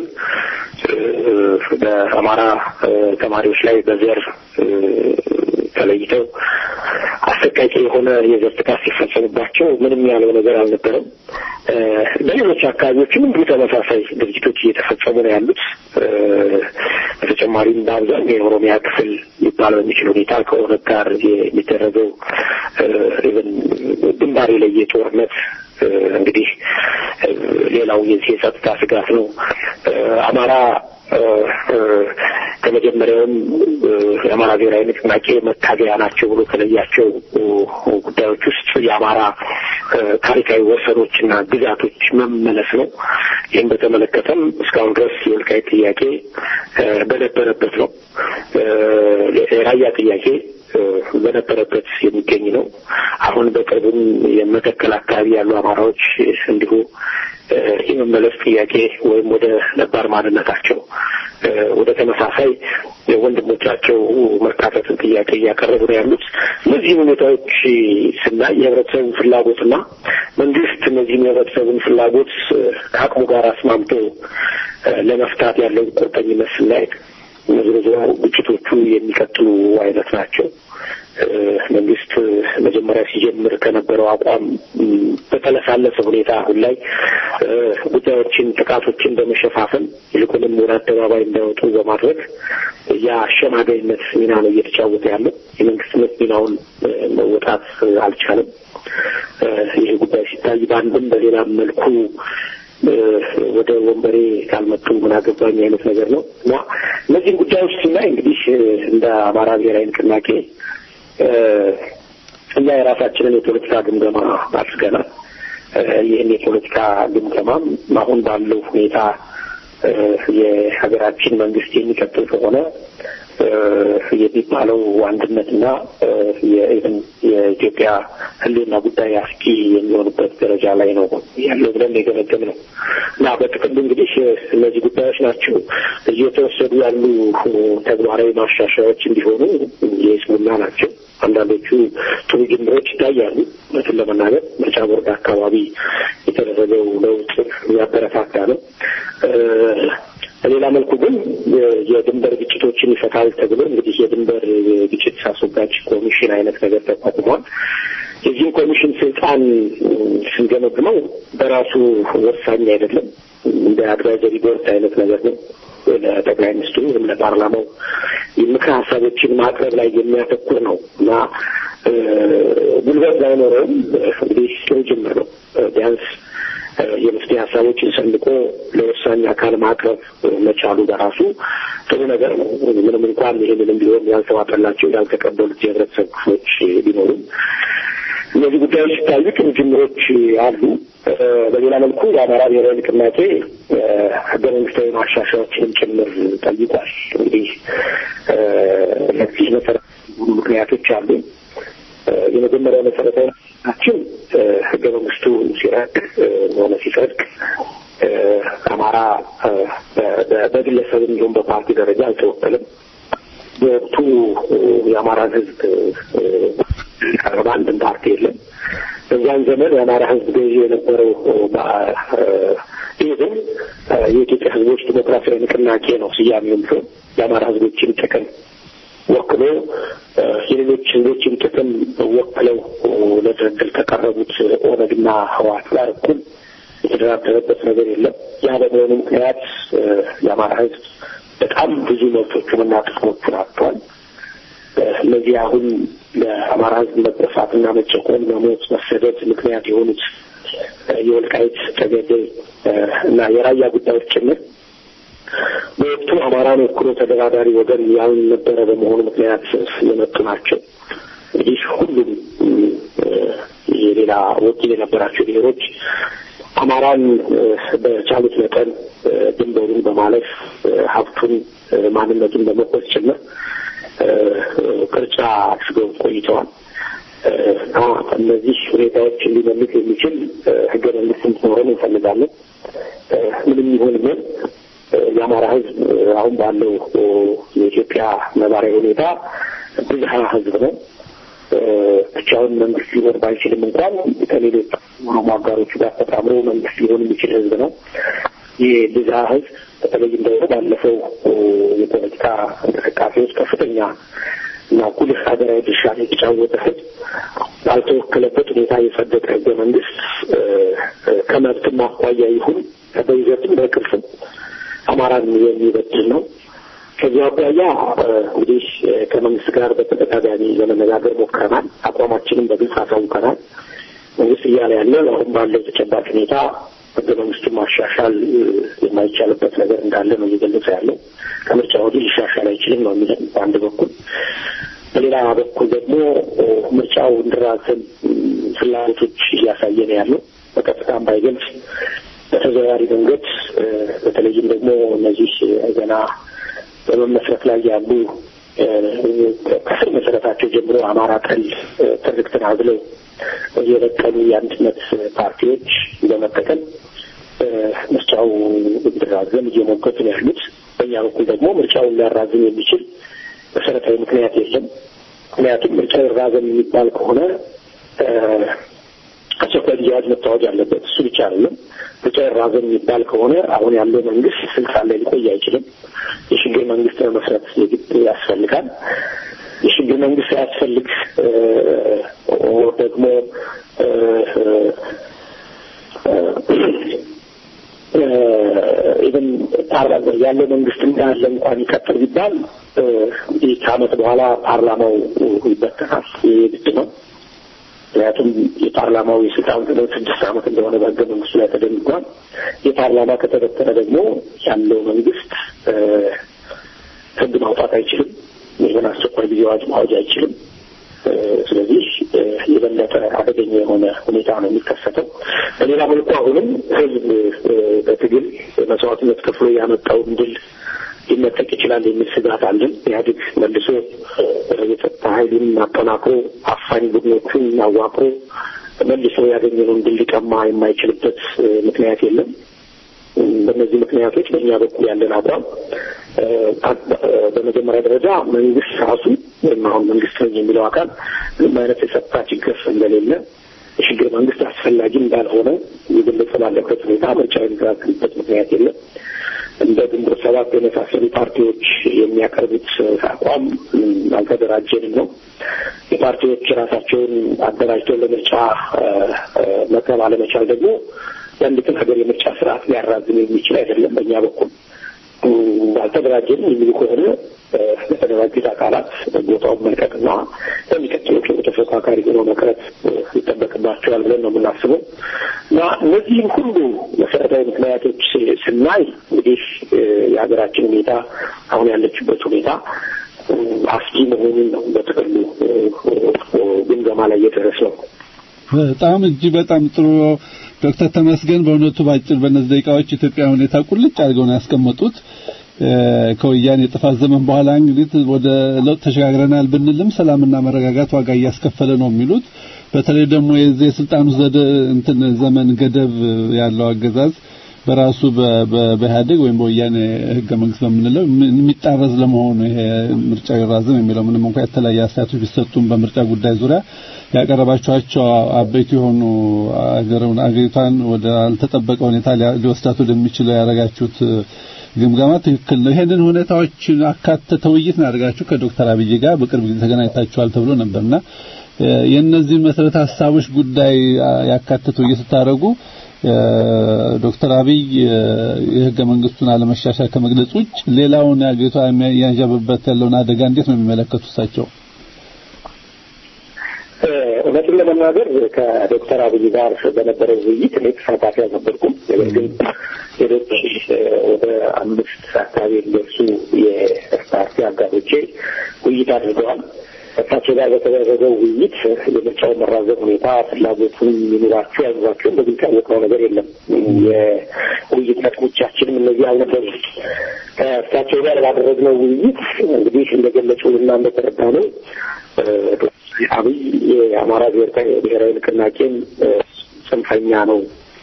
በአማራ ተማሪዎች ላይ በዘር ተለይተው አሰቃቂ የሆነ የዘር ጥቃት ሲፈጸምባቸው ምንም ያለው ነገር አልነበረም። በሌሎች አካባቢዎችም እንዲሁ ተመሳሳይ ድርጊቶች እየተፈጸሙ ነው ያሉት። በተጨማሪም በአብዛኛው የኦሮሚያ ክፍል ሊባል በሚችል ሁኔታ ከኦነግ ጋር የሚደረገው ኢቨን ግንባር የለየ ጦርነት እንግዲህ ሌላው የዚህ የጸጥታ ስጋት ነው። አማራ ከመጀመሪያውም የአማራ ብሔራዊ ንቅናቄ መታገያ ናቸው ብሎ ከለያቸው ጉዳዮች ውስጥ የአማራ ታሪካዊ ወሰኖችና ግዛቶች መመለስ ነው። ይህም በተመለከተም እስካሁን ድረስ የወልቃይት ጥያቄ በነበረበት ነው። የራያ ጥያቄ በነበረበት የሚገኝ ነው። አሁን በቅርቡም የመተከል አካባቢ ያሉ አማራዎች እንዲሁ የመመለስ ጥያቄ ወይም ወደ ነባር ማንነታቸው ወደ ተመሳሳይ ወንድሞቻቸው መካተትን ጥያቄ እያቀረቡ ነው ያሉት። እነዚህም ሁኔታዎች ስናይ የህብረተሰቡ ፍላጎትና መንግስት እነዚህም የህብረተሰቡን ፍላጎት ከአቅሙ ጋር አስማምቶ ለመፍታት ያለውን ቁርጠኝነት ስናይ ዝሮ ግጭቶቹ የሚቀጥሉ አይነት ናቸው። መንግስት መጀመሪያ ሲጀምር ከነበረው አቋም በተለሳለሰ ሁኔታ አሁን ላይ ጉዳዮችን፣ ጥቃቶችን በመሸፋፈን ይልቁንም ወደ አደባባይ እንዳይወጡ በማድረግ የአሸማጋይነት ሚና ነው እየተጫወተ ያለው። የመንግስትነት ሚናውን መወጣት አልቻለም። ይህ ጉዳይ ሲታይ በአንድም በሌላም መልኩ ወደ ወንበሬ ካልመጡ ምን አገባኝ አይነት ነገር ነው እና እነዚህም ጉዳዮች ስናይ እንግዲህ እንደ አማራ ብሔራዊ ንቅናቄ እኛ የራሳችንን የፖለቲካ ግምገማ አድርገናል። ይህን የፖለቲካ ግምገማም አሁን ባለው ሁኔታ የሀገራችን መንግስት የሚቀጥል ከሆነ የሚባለው አንድነትና የኢቨን የኢትዮጵያ ሕልውና ጉዳይ አስጊ የሚሆንበት ደረጃ ላይ ነው ያለው ብለን የገመገም ነው እና በጥቅሉ እንግዲህ እነዚህ ጉዳዮች ናቸው እየተወሰዱ ያሉ ተግባራዊ ማሻሻያዎች እንዲሆኑ የስሙና ናቸው። አንዳንዶቹ ጥሩ ጅምሮች ይታያሉ። እውነቱን ለመናገር ምርጫ ቦርድ አካባቢ የተደረገው ለውጥ የሚያበረታታ ነው። በሌላ መልኩ ግን የድንበር ግጭቶችን ይፈታል ተብሎ እንግዲህ የድንበር ግጭት አስወጋጅ ኮሚሽን አይነት ነገር ተቋቁሟል። የዚህም ኮሚሽን ስልጣን ስንገመግመው በራሱ ወሳኝ አይደለም። እንደ አድቫይዘሪ ቦርድ አይነት ነገር ነው። ለጠቅላይ ሚኒስትሩ ወይም ለፓርላማው የምክር ሀሳቦችን ማቅረብ ላይ የሚያተኩር ነው እና ጉልበት ባይኖረውም እንግዲህ ጥሩ ጅምር ነው። ቢያንስ የመፍትሄ ሀሳቦችን ሰንቆ ለወሳኝ አካል ማቅረብ መቻሉ በራሱ ጥሩ ነገር ነው። ምንም እንኳን ይህንንም ቢሆን ያልተዋጠላቸው ያልተቀበሉት የህብረተሰብ ክፍሎች ቢኖሩም እነዚህ ጉዳዮች ሲታዩ ጥሩ ጅምሮች አሉ። በሌላ መልኩ የአማራ ብሔራዊ ንቅናቄ ህገ መንግስታዊ ማሻሻያዎችንም ጭምር ጠይቋል። እንግዲህ ለዚህ መሰረት ምክንያቶች አሉ። የመጀመሪያው መሰረታዊ ናችን ህገ መንግስቱ ሲረቅ ሆነ ሲጸድቅ አማራ በግለሰብም ይሁን በፓርቲ ደረጃ አልተወከልም። በወቅቱ የአማራን ህዝብ ቀረበ አንድም ፓርቲ የለም። በዚያን ዘመን የአማራ ህዝብ ገዢ የነበረው ይህ ግን የኢትዮጵያ ሕዝቦች ዲሞክራሲያዊ ንቅናቄ ነው ስያሜውም ሲሆን የአማራ ሕዝቦችን ጥቅም ወክሎ የሌሎች ሕዝቦችን ጥቅም ወክለው ለድርድር ከቀረቡት ኦነግና ህወሓት ጋር እኩል የተደራደረበት ነገር የለም። ያ በመሆኑ ምክንያት የአማራ ሕዝብ በጣም ብዙ መብቶቹንና ጥቅሞቹን አጥቷል። እነዚህ አሁን ለአማራ ሕዝብ መጠፋትና መጨቆን፣ መሞት፣ መሰደድ ምክንያት የሆኑት የወልቃይት ጠገዴ እና የራያ ጉዳዮች ጭምር በወቅቱ አማራን ወክሎ ተደራዳሪ ወገን ያውን ነበረ በመሆኑ ምክንያት የመጡ ናቸው። እንግዲህ ሁሉም የሌላ ወኪል የነበራቸው ብሔሮች አማራን በቻሉት መጠን ድንበሩን በማለፍ ሀብቱን፣ ማንነቱን በመቆስ ጭምር ቅርጫ አድርገው ቆይተዋል እና እነዚህ ሁኔታዎች ሊመልስ የሚችል ህገ መንግስት እንዲኖረን እንፈልጋለን። ምንም ይሁን ምን የአማራ ህዝብ አሁን ባለው የኢትዮጵያ ነባራዊ ሁኔታ ብዝሃ ህዝብ ነው። ብቻውን መንግስት ሊኖር ባይችልም እንኳን ከሌሎች ኦሮሞ አጋሮቹ ጋር ተጣምሮ መንግስት ሊሆን የሚችል ህዝብ ነው። ይህ ብዝሃ ህዝብ በተለይም ደግሞ ባለፈው የፖለቲካ እንቅስቃሴ ውስጥ ከፍተኛ እና ጉልህ ሀገራዊ ድርሻ የተጫወተ ህዝብ ባልተወከለበት ሁኔታ የጸደቀ ህገ መንግስት ከመብትም አኳያ ይሁን በይዘትም በቅርጽም አማራን የሚበድል ነው። ከዚህ አኳያ እንግዲህ ከመንግስት ጋር በተደጋጋሚ ለመነጋገር ሞክረናል። አቋማችንም በግልጽ አሳውቀናል። መንግስት እያለ ያለ አሁን ባለው ተጨባጭ ሁኔታ ህገ መንግስቱን ማሻሻል የማይቻልበት ነገር እንዳለ ነው እየገለጸ ያለው። ከምርጫ ወዲህ ሊሻሻል አይችልም ነው የሚለን በአንድ በኩል። በሌላ በኩል ደግሞ ምርጫው እንዲራዘም ፍላጎቶች እያሳየ ነው ያለው። በቀጥታም ባይገልጽ በተዘዋዋሪ መንገድ በተለይም ደግሞ እነዚህ ገና በመመስረት ላይ ያሉ ከስር መሰረታቸው ጀምሮ አማራ ጠል ትርክትን አዝለው የበቀሉ የአንድነት ፓርቲዎች በመጠቀም ምርጫው እንዲራዘም እየሞገቱ ነው ያሉት። በእኛ በኩል ደግሞ ምርጫውን ሊያራዝም የሚችል መሰረታዊ ምክንያት የለም። ምክንያቱም ምርጫው ይራዘም የሚባል ከሆነ አስቸኳይ ጊዜ አዋጅ መታወጅ አለበት። እሱ ብቻ አይደለም። ምርጫ ይራዘም የሚባል ከሆነ አሁን ያለው መንግስት ስልጣን ላይ ሊቆይ አይችልም። የሽግግር መንግስት መመስረት የግድ ያስፈልጋል። የሽግግር መንግስት ሳያስፈልግ ደግሞ ኢቨን ያለው መንግስት እንዳለ እንኳን ይቀጥል ቢባል እንግዲህ ከአመት በኋላ ፓርላማው ይበተናል። የግድ ነው። ምክንያቱም የፓርላማው የስልጣን ዘመን ስድስት ዓመት እንደሆነ በህገ መንግስቱ ላይ ተደንግጓል። የፓርላማ ከተበተነ ደግሞ ያለው መንግስት ህግ ማውጣት አይችልም። ይህን አስቸኳይ ጊዜ አዋጅ ማወጅ አይችልም። ስለዚህ የበለጠ አደገኛ የሆነ ሁኔታ ነው የሚከሰተው። በሌላ መልኩ አሁንም ህዝብ በትግል መስዋዕትነት ከፍሎ ያመጣውን ድል ሊነጠቅ ይችላል የሚል ስጋት አለን። ኢህአዴግ መልሶ የጸጥታ ኃይሉን አጠናክሮ አፋኝ ቡድኖቹን አዋቅሮ መልሶ ያገኘነውን ድል ሊቀማ የማይችልበት ምክንያት የለም። በእነዚህ ምክንያቶች በእኛ በኩል ያለን አቋም በመጀመሪያ ደረጃ መንግስት ራሱ ወይም አሁን መንግስት ነኝ የሚለው አካል ምንም አይነት የጸጥታ ችግር እንደሌለ የሽግግር መንግስት አስፈላጊ እንዳልሆነ የገለጸ ባለበት ሁኔታ ምርጫ የሚከላከልበት ምክንያት የለም። እንደ ግንቦት ሰባት የመሳሰሉ ፓርቲዎች የሚያቀርቡት አቋም አልተደራጀንም ነው። የፓርቲዎች ራሳቸውን አደራጅተው ለምርጫ መቅረብ አለመቻል ደግሞ የአንዲትን ሀገር የምርጫ ስርዓት ሊያራዝም የሚችል አይደለም። በእኛ በኩል አልተደራጀንም የሚሉ ከሆነ ለተደራጁት አካላት ቦታውን መልቀቅና ለሚቀጥለው ተፎካካሪ ሆኖ መቅረት ይጠበቅባቸዋል ብለን ነው የምናስበው እና እነዚህም ሁሉ መሰረታዊ ምክንያቶች ስናይ እንግዲህ የሀገራችን ሁኔታ አሁን ያለችበት ሁኔታ አስጊ መሆኑን ነው በጥቅሉ ግምገማ ላይ እየደረስነው። በጣም እጅግ በጣም ጥሩ ዶክተር ተመስገን በእውነቱ ባጭር በእነዚህ ደቂቃዎች ኢትዮጵያ ሁኔታ ቁልጭ አድርገው ነው ያስቀመጡት። ከወያኔ የጥፋት ዘመን በኋላ እንግዲህ ወደ ለውጥ ተሸጋግረናል ብንልም ሰላምና መረጋጋት ዋጋ እያስከፈለ ነው የሚሉት በተለይ ደግሞ የዚህ የስልጣኑ ዘደ እንትን ዘመን ገደብ ያለው አገዛዝ በራሱ በኢህአዴግ ወይም በወያኔ ህገ መንግስት በምንለው የሚጣረዝ ለመሆኑ ይሄ ምርጫ ይራዘም የሚለው ምንም እንኳን የተለያየ አስተያየቶች ቢሰጡም በምርጫ ጉዳይ ዙሪያ ያቀረባቸዋቸው አበይት የሆኑ አገሩን አገሪቷን ወደ አልተጠበቀ ሁኔታ ሊወስዳት ወደሚችለው ያደረጋችሁት ግምገማ ትክክል ነው። ይሄንን ሁኔታዎችን አካተተ ውይይት እናደርጋችሁ ከዶክተር አብይ ጋር በቅርብ ጊዜ ተገናኝታችኋል ተብሎ ነበርና የእነዚህን መሰረተ ሀሳቦች ጉዳይ ያካተተ ውይይት ስታደርጉ ዶክተር አብይ የህገ መንግስቱን አለመሻሻል ከመግለጽ ውጭ ሌላውን የአገሪቷ ያንዣበበት ያለውን አደጋ እንዴት ነው የሚመለከቱ እሳቸው? እውነቱን ለመናገር ከዶክተር አብይ ጋር በነበረው ውይይት እኔ ተሳታፊ አልነበርኩም። ነገር ግን ሌሎች ወደ አምስት አካባቢ የሚደርሱ የፓርቲ አጋሮቼ ውይይት አድርገዋል። እሳቸው ጋር በተደረገው ውይይት የምርጫውን መራዘም ሁኔታ ፍላጎቱን ይኑራቸው ያኑራቸውን በግልጽ ያወቅነው ነገር የለም። የውይይት ነጥቦቻችንም እነዚህ አልነበሩ። ከእሳቸው ጋር ባደረግነው ውይይት እንግዲህ እንደገለጹልና እንደተረዳ ነው አብይ የአማራ ብሔራዊ ንቅናቄን ጽንፈኛ ነው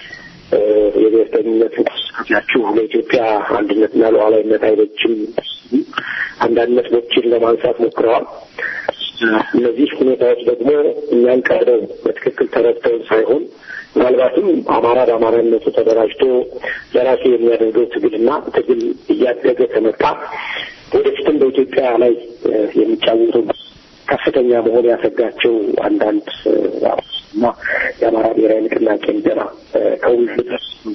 የብሔርተኝነት እንቅስቃሴያችሁ ለኢትዮጵያ አንድነትና ሉዓላዊነት አይበጅም፣ አንዳንድ ነጥቦችን ለማንሳት ሞክረዋል። እነዚህ ሁኔታዎች ደግሞ እኛን ቀርበው በትክክል ተረድተውን ሳይሆን ምናልባትም አማራ በአማራነቱ ተደራጅቶ ለራሱ የሚያደርገው ትግልና ትግል እያደገ ከመጣ ወደፊትም በኢትዮጵያ ላይ የሚጫወተው ከፍተኛ መሆን ያሰጋቸው አንዳንድ እና የአማራ ብሔራዊ ንቅናቄን ገና ከውይይት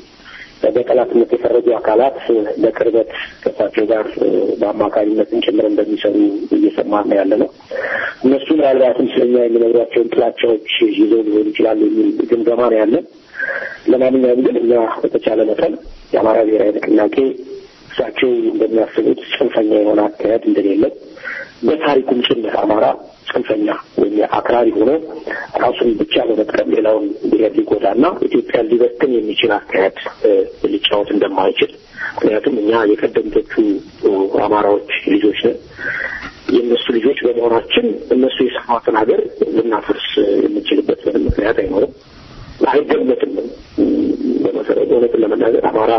በጠላትነት የፈረጁ አካላት በቅርበት ከእሳቸው ጋር በአማካሪነትን ጭምር እንደሚሰሩ እየሰማን ያለ ነው። እነሱ ምናልባትም ስለኛ የሚነግሯቸውን ጥላቻዎች ይዘው ሊሆኑ ይችላሉ የሚል ግምገማ ነው ያለን። ለማንኛውም ግን እኛ በተቻለ መጠን የአማራ ብሔራዊ ንቅናቄ እሳቸው እንደሚያስቡት ጽንፈኛ የሆነ አካሄድ እንደሌለው በታሪኩም ጭምር አማራ ጽንፈኛ ወይም አክራሪ ሆኖ ራሱን ብቻ በመጥቀም ሌላውን ብሔር ሊጎዳና ኢትዮጵያን ሊበትን የሚችል አካሄድ ሊጫወት እንደማይችል ምክንያቱም እኛ የቀደምቶቹ አማራዎች ልጆች ነን። የእነሱ ልጆች በመሆናችን እነሱ የሰሯትን ሀገር ልናፈርስ የምንችልበት ምንም ምክንያት አይኖርም። አይገመትም። በመሰረቱ እውነትን ለመናገር አማራ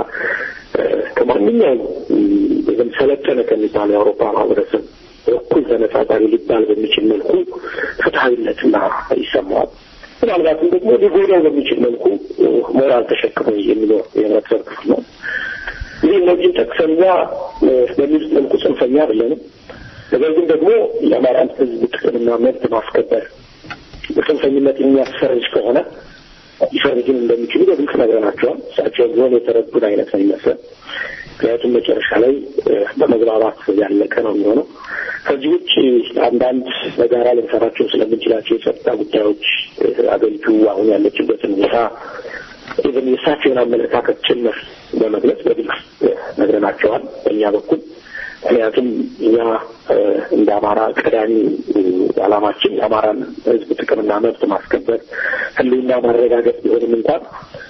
ከማንኛውም ይህም ሰለጠነ ከሚባለው የአውሮፓ ማህበረሰብ እኩል ተነጻጻሪ ሊባል በሚችል መልኩ ፍትሀዊነትና ይሰማዋል። ምናልባትም ደግሞ ሊጎዳው በሚችል መልኩ ሞራል ተሸክሞ የሚኖር የህብረተሰብ ክፍል ነው። ይህ እነዚህን ጠቅሰኛ በሚሉት መልኩ ጽንፈኛ አይደለንም። ነገር ግን ደግሞ የአማራን ህዝብ ጥቅምና መብት ማስከበር በጽንፈኝነት የሚያስፈርጅ ከሆነ ሊፈርጁን እንደሚችሉ በግልጽ ነግረናቸዋል። እሳቸው ቢሆን የተረዱን አይነት ነው ይመስላል። ምክንያቱም መጨረሻ ላይ በመግባባት ያለቀ ነው የሚሆነው። ከዚህ ውጭ አንዳንድ በጋራ ልንሰራቸው ስለምንችላቸው የጸጥታ ጉዳዮች አገሪቱ አሁን ያለችበትን ሁኔታ ኢቨን የእሳቸውን አመለካከት ጭምር በመግለጽ በግልጽ ነግረናቸዋል በእኛ በኩል ምክንያቱም እኛ እንደ አማራ ቀዳሚ ዓላማችን የአማራን ህዝብ ጥቅምና መብት ማስከበር ህልውና ማረጋገጥ ቢሆንም እንኳን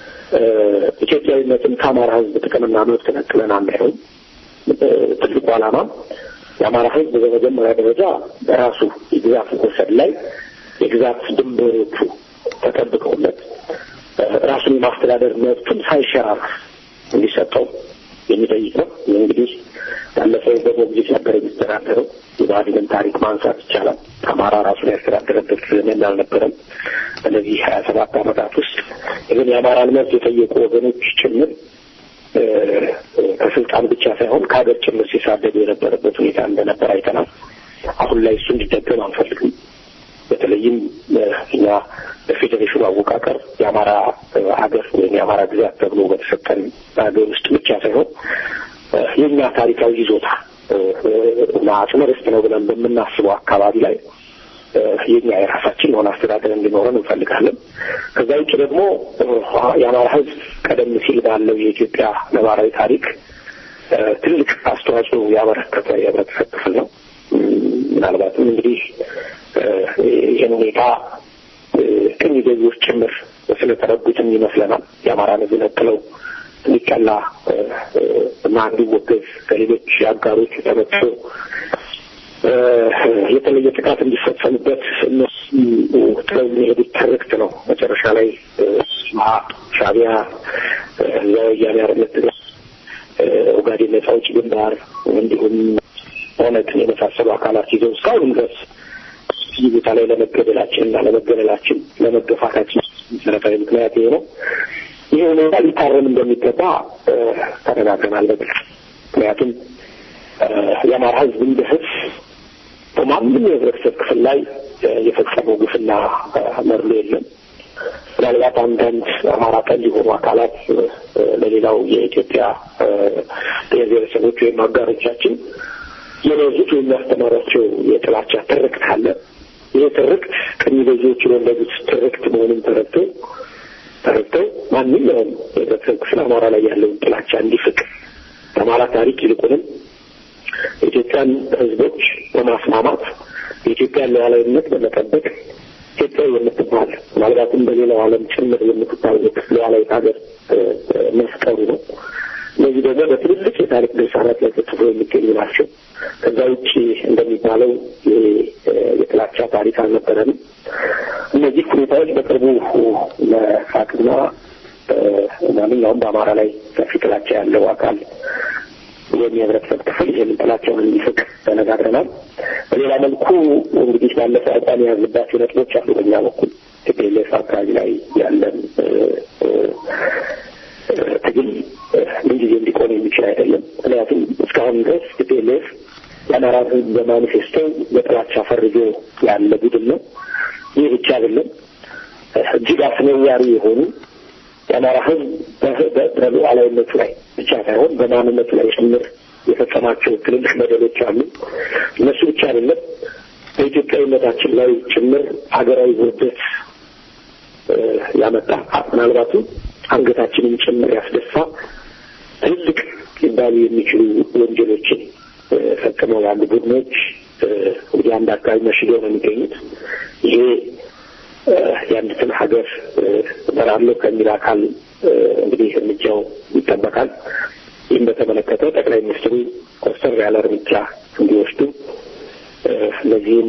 ኢትዮጵያዊነትን ከአማራ ህዝብ ጥቅምና መብት ነጥለን አናየውም። ትልቁ ዓላማ የአማራ ህዝብ በመጀመሪያ ደረጃ በራሱ የግዛት ወሰን ላይ የግዛት ድንበሮቹ ተጠብቀውለት ራሱን የማስተዳደር መብቱን ሳይሸራረፍ እንዲሰጠው የሚጠይቅ ነው። ይህ እንግዲህ ባለፈው በሞግዚት ነበር የሚስተዳደረው። የብአዴንን ታሪክ ማንሳት ይቻላል። አማራ ራሱን ያስተዳደረበት ዘመን አልነበረም። በነዚህ ሀያ ሰባት ዓመታት ውስጥ ግን የአማራን መብት የጠየቁ ወገኖች ጭምር ከስልጣን ብቻ ሳይሆን ከሀገር ጭምር ሲሳደዱ የነበረበት ሁኔታ እንደነበር አይተናል። አሁን ላይ እሱ እንዲደገም አንፈልግም። በተለይም እኛ በፌዴሬሽኑ አወቃቀር የአማራ ሀገር ወይም የአማራ ግዛት ተብሎ በተሰጠን ሀገር ውስጥ ብቻ ሳይሆን የእኛ ታሪካዊ ይዞታ እና አጽመ ርስት ነው ብለን በምናስበው አካባቢ ላይ የኛ የራሳችን የሆነ አስተዳደር እንዲኖረን እንፈልጋለን። ከዛ ውጭ ደግሞ የአማራ ሕዝብ ቀደም ሲል ባለው የኢትዮጵያ ነባራዊ ታሪክ ትልቅ አስተዋጽኦ ያበረከተ የህብረተሰብ ክፍል ነው። ምናልባትም እንግዲህ ይህን ሁኔታ ቅኝ ገዢዎች ጭምር ስለተረዱትም ይመስለናል የአማራን ሕዝብ ነጥለው እንዲቀላ እና እንዲወገዝ ከሌሎች አጋሮች ተመጥቶ የተለየ ጥቃት እንዲፈጸምበት እነሱ ጥለው የሚሄዱት ትርክት ነው። መጨረሻ ላይ ሻዕቢያ እዛ ወያኔ አርነት ኦጋዴን ነጻ አውጪ ግንባር እንዲሁም ኦነግን የመሳሰሉ አካላት ይዘው እስካሁንም ድረስ እዚህ ቦታ ላይ ለመገደላችን እና ለመገደላችን ለመገፋታችን መሰረታዊ ምክንያት ይሄ ነው። ይህ ሁኔታ ሊታረም እንደሚገባ ተነጋግረናል በግልጽ ምክንያቱም የአማራ ሕዝብ እንደ ሕዝብ በማንም የህብረተሰብ ክፍል ላይ የፈጸመው ግፍና መርሎ የለም። ምናልባት አንዳንድ አማራ ጠል የሆኑ አካላት ለሌላው የኢትዮጵያ ብሔር ብሔረሰቦች ወይም አጋሮቻችን የበዙት ወይም ያስተማሯቸው የጥላቻ ትርክት አለ። ይህ ትርክት ቀኝ ገዢዎች የወለዱት ትርክት መሆኑን ተረድተው ተረድተው ማንኛውም የህብረተሰብ ክፍል አማራ ላይ ያለውን ጥላቻ እንዲፍቅ በአማራ ታሪክ ይልቁንም የኢትዮጵያን ህዝቦች በማስማማት የኢትዮጵያን ሉዓላዊነት በመጠበቅ ኢትዮጵያ የምትባል ምናልባትም በሌላው ዓለም ጭምር የምትታወቅ ሉዓላዊት ሀገር መፍጠሩ ነው። እነዚህ ደግሞ በትልልቅ የታሪክ ድርሳናት ላይ ተጽፎ የሚገኙ ናቸው። ከዛ ውጭ እንደሚባለው ይሄ የጥላቻ ታሪክ አልነበረንም። እነዚህ ሁኔታዎች በቅርቡ መፋቅና ማንኛውም በአማራ ላይ ሰፊ ጥላቻ ያለው አካል ወይም የህብረተሰብ ክፍል ይህንን ጥላቻውን እንዲፍቅ ተነጋግረናል። በሌላ መልኩ እንግዲህ ባለፈው አቋም የያዝንባቸው ነጥቦች አሉ። በእኛ በኩል ቲፒኤልኤፍ አካባቢ ላይ ያለን ትግል ምንጊዜ እንዲቆም የሚችል አይደለም። ምክንያቱም እስካሁን ድረስ ቲፒኤልኤፍ የአማራ ህዝብ በማኒፌስቶ በጥላቻ ፈርጆ ያለ ቡድን ነው። ይህ ብቻ አይደለም። እጅግ አስነዋሪ የሆኑ የአማራ ህዝብ በሉዓላዊነቱ ላይ ብቻ ሳይሆን በማንነቱ ላይ ጭምር የፈጸማቸው ትልልቅ በደሎች አሉ። እነሱ ብቻ አይደለም፣ በኢትዮጵያዊነታችን ላይ ጭምር ሀገራዊ ውርደት ያመጣ ምናልባትም አንገታችንን ጭምር ያስደፋ ትልልቅ ሊባሉ የሚችሉ ወንጀሎችን ፈጽመው ያሉ ቡድኖች እንግዲህ አንድ አካባቢ መሽገው ነው የሚገኙት። ይሄ የአንዲትን ሀገር እመራለሁ ከሚል አካል እንግዲህ እርምጃው ይጠበቃል። ይህም በተመለከተ ጠቅላይ ሚኒስትሩ ኮስተር ያለ እርምጃ እንዲወስዱ እነዚህም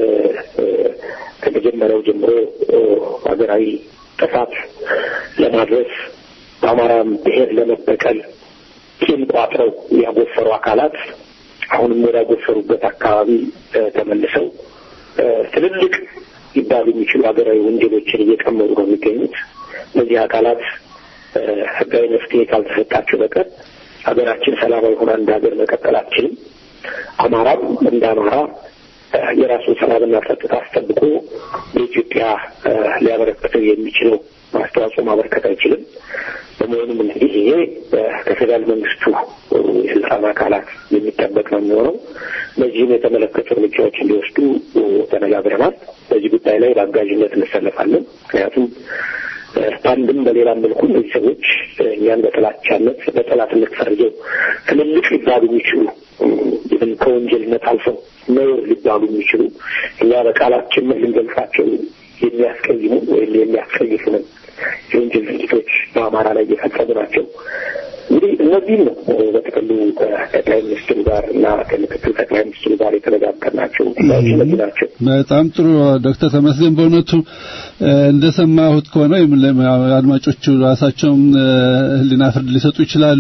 ከመጀመሪያው ጀምሮ ሀገራዊ ጥፋት ለማድረስ በአማራም ብሔር ለመበቀል ቂም ቋጥረው ያጎፈሩ አካላት አሁንም ወደ ያጎፈሩበት አካባቢ ተመልሰው ትልልቅ ሊባሉ የሚችሉ ሀገራዊ ወንጀሎችን እየቀመሩ ነው የሚገኙት። እነዚህ አካላት ህጋዊ መፍትሄ ካልተሰጣቸው በቀር ሀገራችን ሰላማዊ ሆና እንደ ሀገር መቀጠል አትችልም። አማራም እንደ አማራ የራሱን ሰላምና ጸጥታ አስጠብቆ በኢትዮጵያ ሊያበረክተው የሚችለው አስተዋጽኦ ማበረከት አይችልም። በመሆኑም እንግዲህ ይሄ ከፌዴራል መንግስቱ የስልጣን አካላት የሚጠበቅ ነው የሚሆነው። በዚህም የተመለከቱ እርምጃዎች እንዲወስዱ ተነጋግረናል። በዚህ ጉዳይ ላይ በአጋዥነት እንሰለፋለን። ምክንያቱም በአንድም በሌላም መልኩ እነዚህ ሰዎች እኛን በጥላቻነት በጠላትነት ፈርጀው ትልልቅ ሊባሉ የሚችሉ ይህን ከወንጀልነት አልፈው ነውር ሊባሉ የሚችሉ እኛ በቃላችን ልንገልጻቸው የሚያስቀይሙ ወይም የሚያስቀይፉንን የወንጀል ድርጊቶች በአማራ ላይ እየፈጸሙ ናቸው። እንግዲህ እነዚህም ነው በጥቅሉ ከጠቅላይ ሚኒስትሩ ጋር እና ከምክትል ጠቅላይ ሚኒስትሩ ጋር የተነጋገርናቸው ጉዳዮች እነዚህ ናቸው። በጣም ጥሩ ዶክተር ተመስገን በእውነቱ እንደሰማሁት ከሆነ አድማጮቹ ራሳቸውም ሕሊና ፍርድ ሊሰጡ ይችላሉ።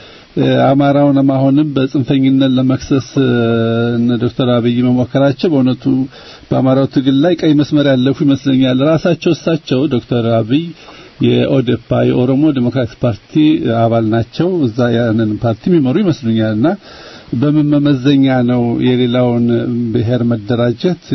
አማራውን አሁንም በጽንፈኝነት ለመክሰስ እነ ዶክተር አብይ መሞከራቸው በእውነቱ በአማራው ትግል ላይ ቀይ መስመር ያለፉ ይመስለኛል። ራሳቸው እሳቸው ዶክተር አብይ የኦዴፓ የኦሮሞ ዴሞክራቲክ ፓርቲ አባል ናቸው። እዛ ያንን ፓርቲ የሚመሩ ይመስሉኛልና በምን መመዘኛ ነው የሌላውን ብሔር መደራጀት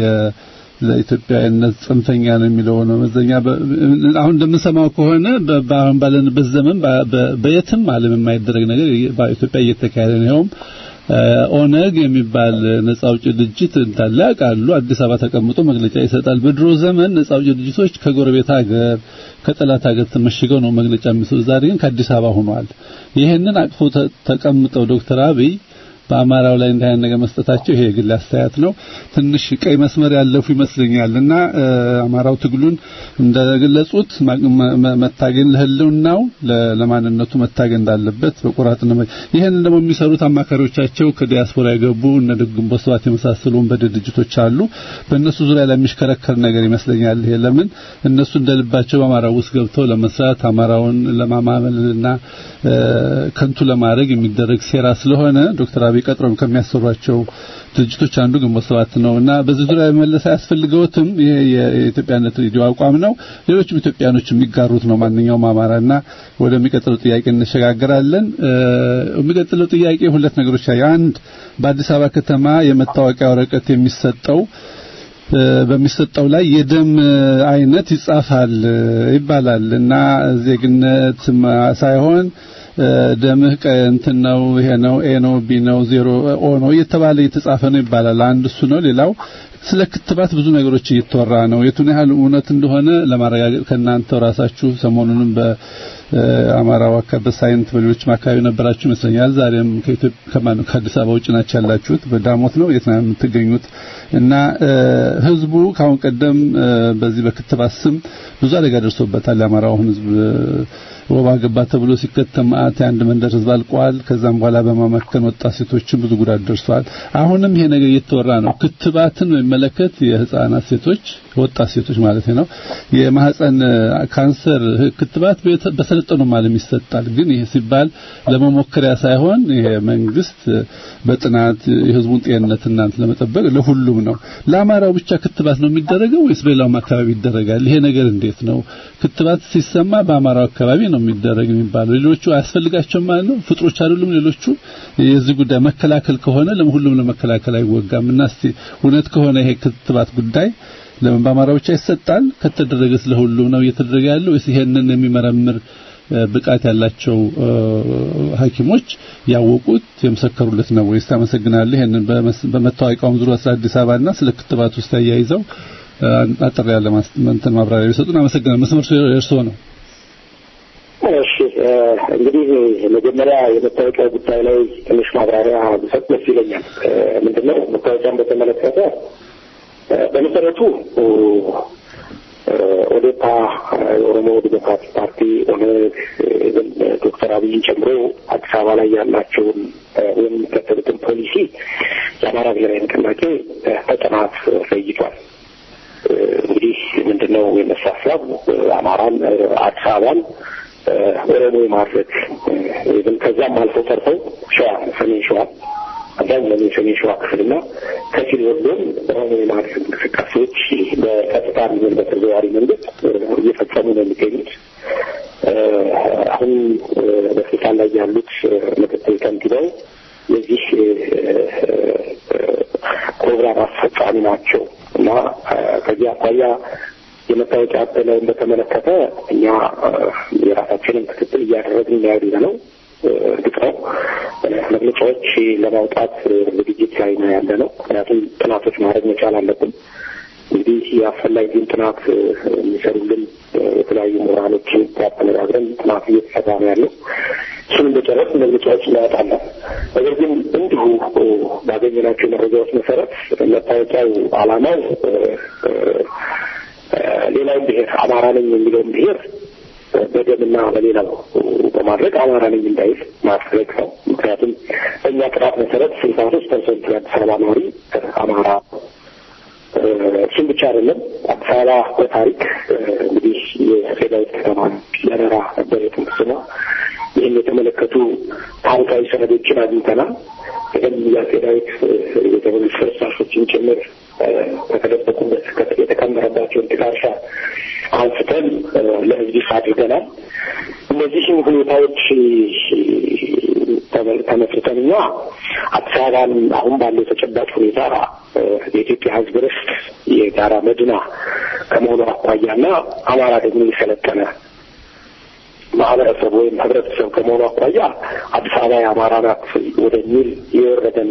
ለኢትዮጵያዊነት ጽንፈኛ ነው የሚለው መመዘኛ? አሁን እንደምንሰማው ከሆነ በአሁን ባለንበት ዘመን በየትም ዓለም የማይደረግ ነገር በኢትዮጵያ እየተካሄደ ነው። ይኸውም ኦነግ የሚባል ነጻ አውጪ ድርጅት እንዳለ ያውቃሉ። አዲስ አበባ ተቀምጦ መግለጫ ይሰጣል። በድሮ ዘመን ነጻ አውጪ ድርጅቶች ከጎረቤት ሀገር ከጠላት ሀገር ተመሽገው ነው መግለጫ የሚሰጡ። ዛሬ ግን ከአዲስ አበባ ሆኗል። ይህንን አቅፎ ተቀምጠው ዶክተር አብይ በአማራው ላይ እንዲህ አይነት ነገር መስጠታቸው ይሄ የግል አስተያየት ነው። ትንሽ ቀይ መስመር ያለፉ ይመስለኛልና አማራው ትግሉን እንደገለጹት መታገል ለህልውናው ለማንነቱ መታገል እንዳለበት በቁራጥነ ይሄንን ደግሞ የሚሰሩት አማካሪዎቻቸው ከዲያስፖራ የገቡ እነ ግንቦት ሰባት የመሳሰሉ ወንበዴ ድርጅቶች አሉ። በእነሱ ዙሪያ ላይ የሚሽከረከር ነገር ይመስለኛል። ይሄ ለምን እነሱ እንደልባቸው በአማራው ውስጥ ገብተው ለመስራት አማራውን ለማማመልና ከንቱ ለማድረግ የሚደረግ ሴራ ስለሆነ ዶክተር አብይ ቀጥሮም ከሚያሰሯቸው ድርጅቶች አንዱ ግንቦት ሰባት ነው እና በዚህ ዙሪያ መመለስ አያስፈልገውትም። ይሄ የኢትዮጵያነት ሬዲዮ አቋም ነው። ሌሎችም ኢትዮጵያኖች የሚጋሩት ነው። ማንኛውም አማራና ወደሚቀጥለው ጥያቄ እንሸጋገራለን። የሚቀጥለው ጥያቄ ሁለት ነገሮች አይ አንድ በአዲስ አበባ ከተማ የመታወቂያ ወረቀት የሚሰጠው በሚሰጠው ላይ የደም አይነት ይጻፋል ይባላል እና ዜግነት ሳይሆን ደምህ እንትን ነው ይሄ ነው ኤ ነው ቢ ነው ዜሮ ኦ ነው እየተባለ እየተጻፈ ነው ይባላል። አንድ እሱ ነው። ሌላው ስለ ክትባት ብዙ ነገሮች እየተወራ ነው። የቱን ያህል እውነት እንደሆነ ለማረጋገጥ ከእናንተው ራሳችሁ ሰሞኑንም በአማራው አካባቢ በሳይንት በሌሎችም አካባቢ ነበራችሁ ይመስለኛል። ዛሬም ከኢትዮጵያ ከማን ከአዲስ አበባ ውጭ ናችሁ ያላችሁት፣ በዳሞት ነው የት ነው የምትገኙት? እና ህዝቡ ካሁን ቀደም በዚህ በክትባት ስም ብዙ አደጋ ደርሶበታል። የአማራውን ህዝብ ወባ ገባ ተብሎ ሲከተም ማአት የአንድ መንደር ህዝብ አልቋል። ከዛም በኋላ በማመከን ወጣት ሴቶችን ብዙ ጉዳት ደርሷል። አሁንም ይሄ ነገር እየተወራ ነው። ክትባትን በሚመለከት የህፃናት ሴቶች ወጣት ሴቶች ማለት ነው የማህፀን ካንሰር ክትባት በሰለጠኑ ዓለም ይሰጣል። ግን ይሄ ሲባል ለመሞከሪያ ሳይሆን ይሄ መንግስት በጥናት የህዝቡን ጤንነት እናንተ ለመጠበቅ ለሁሉም ነው። ለአማራው ብቻ ክትባት ነው የሚደረገው ወይስ በሌላውም አካባቢ ይደረጋል? ይሄ ነገር እንዴት ነው? ክትባት ሲሰማ በአማራው አካባቢ ነው የሚደረግ የሚባለው ሌሎቹ አያስፈልጋቸውም ማለት ነው። ፍጥሮች አይደሉም ሌሎቹ። የዚህ ጉዳይ መከላከል ከሆነ ለሁሉም ለመከላከል አይወጋም እና እስቲ እውነት ከሆነ ይሄ ክትባት ጉዳይ ለምን በአማራ ብቻ ይሰጣል? ከተደረገስ ለሁሉም ነው እየተደረገ ያለው ወይስ ይሄንን የሚመረምር ብቃት ያላቸው ሐኪሞች ያወቁት የመሰከሩለት ነው ወይስ? ታመሰግናለህ። ይሄንን በመታወቂያውም ዙሪያ ስለ አዲስ አበባና ስለ ክትባት ውስጥ ተያይዘው አጠር ያለ እንትን ማብራሪያ ቢሰጡን አመሰግናለሁ። መስመር እርስዎ ነው። እሺ እንግዲህ መጀመሪያ የመታወቂያ ጉዳይ ላይ ትንሽ ማብራሪያ ብሰጥ ደስ ይለኛል። ምንድነው መታወቂያን በተመለከተ በመሰረቱ ኦዴፓ የኦሮሞ ዲሞክራቲክ ፓርቲ ኦነግ ዶክተር አብይን ጨምሮ አዲስ አበባ ላይ ያላቸውን ወይም የሚከተሉትን ፖሊሲ የአማራ ብሔራዊ ንቅናቄ በጥናት ለይቷል። እንግዲህ ምንድነው የነሱ ሀሳብ አማራን አዲስ አበባን ኦሮሞ የማድረግ ወይም ከዛም አልፎ ተርፈው ሸዋ ሰሜን ሸዋ አብዛኛው የሰሜን ሸዋ ክፍልና ከፊል ወሎም ኦሮሞ የማድረግ እንቅስቃሴዎች በቀጥታ ሚሆን በተዘዋዋሪ መንገድ እየፈጸሙ ነው የሚገኙት። አሁን በስልጣን ላይ ያሉት ምክትል ከንቲባው የዚህ ፕሮግራም አስፈጻሚ ናቸው እና ከዚህ አኳያ የመታወቂያ አበላውን በተመለከተ እኛ የራሳችንን ክትትል እያደረግን ያለ ነው። እርግጥ ነው መግለጫዎች ለማውጣት ዝግጅት ላይ ነው ያለ ነው። ምክንያቱም ጥናቶች ማድረግ መቻል አለብን። እንግዲህ የአስፈላጊውን ጥናት የሚሰሩልን የተለያዩ ምሁራኖችን ያነጋግረን ጥናት እየተሰራ ነው ያለው። እሱን እንደጨረስ መግለጫዎች እናወጣለን። ነገር ግን እንዲሁ ባገኘናቸው መረጃዎች መሰረት መታወቂያው ዓላማው ሌላውን ብሔር አማራ ነኝ የሚለውን ብሔር በደምና በሌላው በማድረግ አማራ ነኝ እንዳይል ማድረግ ነው። ምክንያቱም በእኛ ጥናት መሰረት ስልሳ ሶስት ፐርሰንት የአዲስ አበባ ነዋሪ አማራ እሱም ብቻ አይደለም። አዲስ አበባ በታሪክ እንግዲህ የፌዳዊት ከተማ ለረራ ነበር የጥንት ስሟ። ይህን የተመለከቱ ታሪካዊ ሰነዶችን አግኝተናል። ቀደም የአፄ ዳዊት የተመለሱ ፍርስራሾችን ጭምር ከተደበቁበት የተከመረባቸውን ጥቀርሻ አንስተን ለሕዝብ ይፋ አድርገናል። እነዚህም ሁኔታዎች ተመስርተን እኛ አዲስ አበባን አሁን ባለው ተጨባጭ ሁኔታ የኢትዮጵያ ሕዝብ ርስት የጋራ መድና ከመሆኑ አኳያና አማራ ደግሞ የሰለጠነ ማህበረሰብ ወይም ህብረተሰብ ከመሆኑ አኳያ አዲስ አበባ የአማራ ናት ወደሚል የወረደና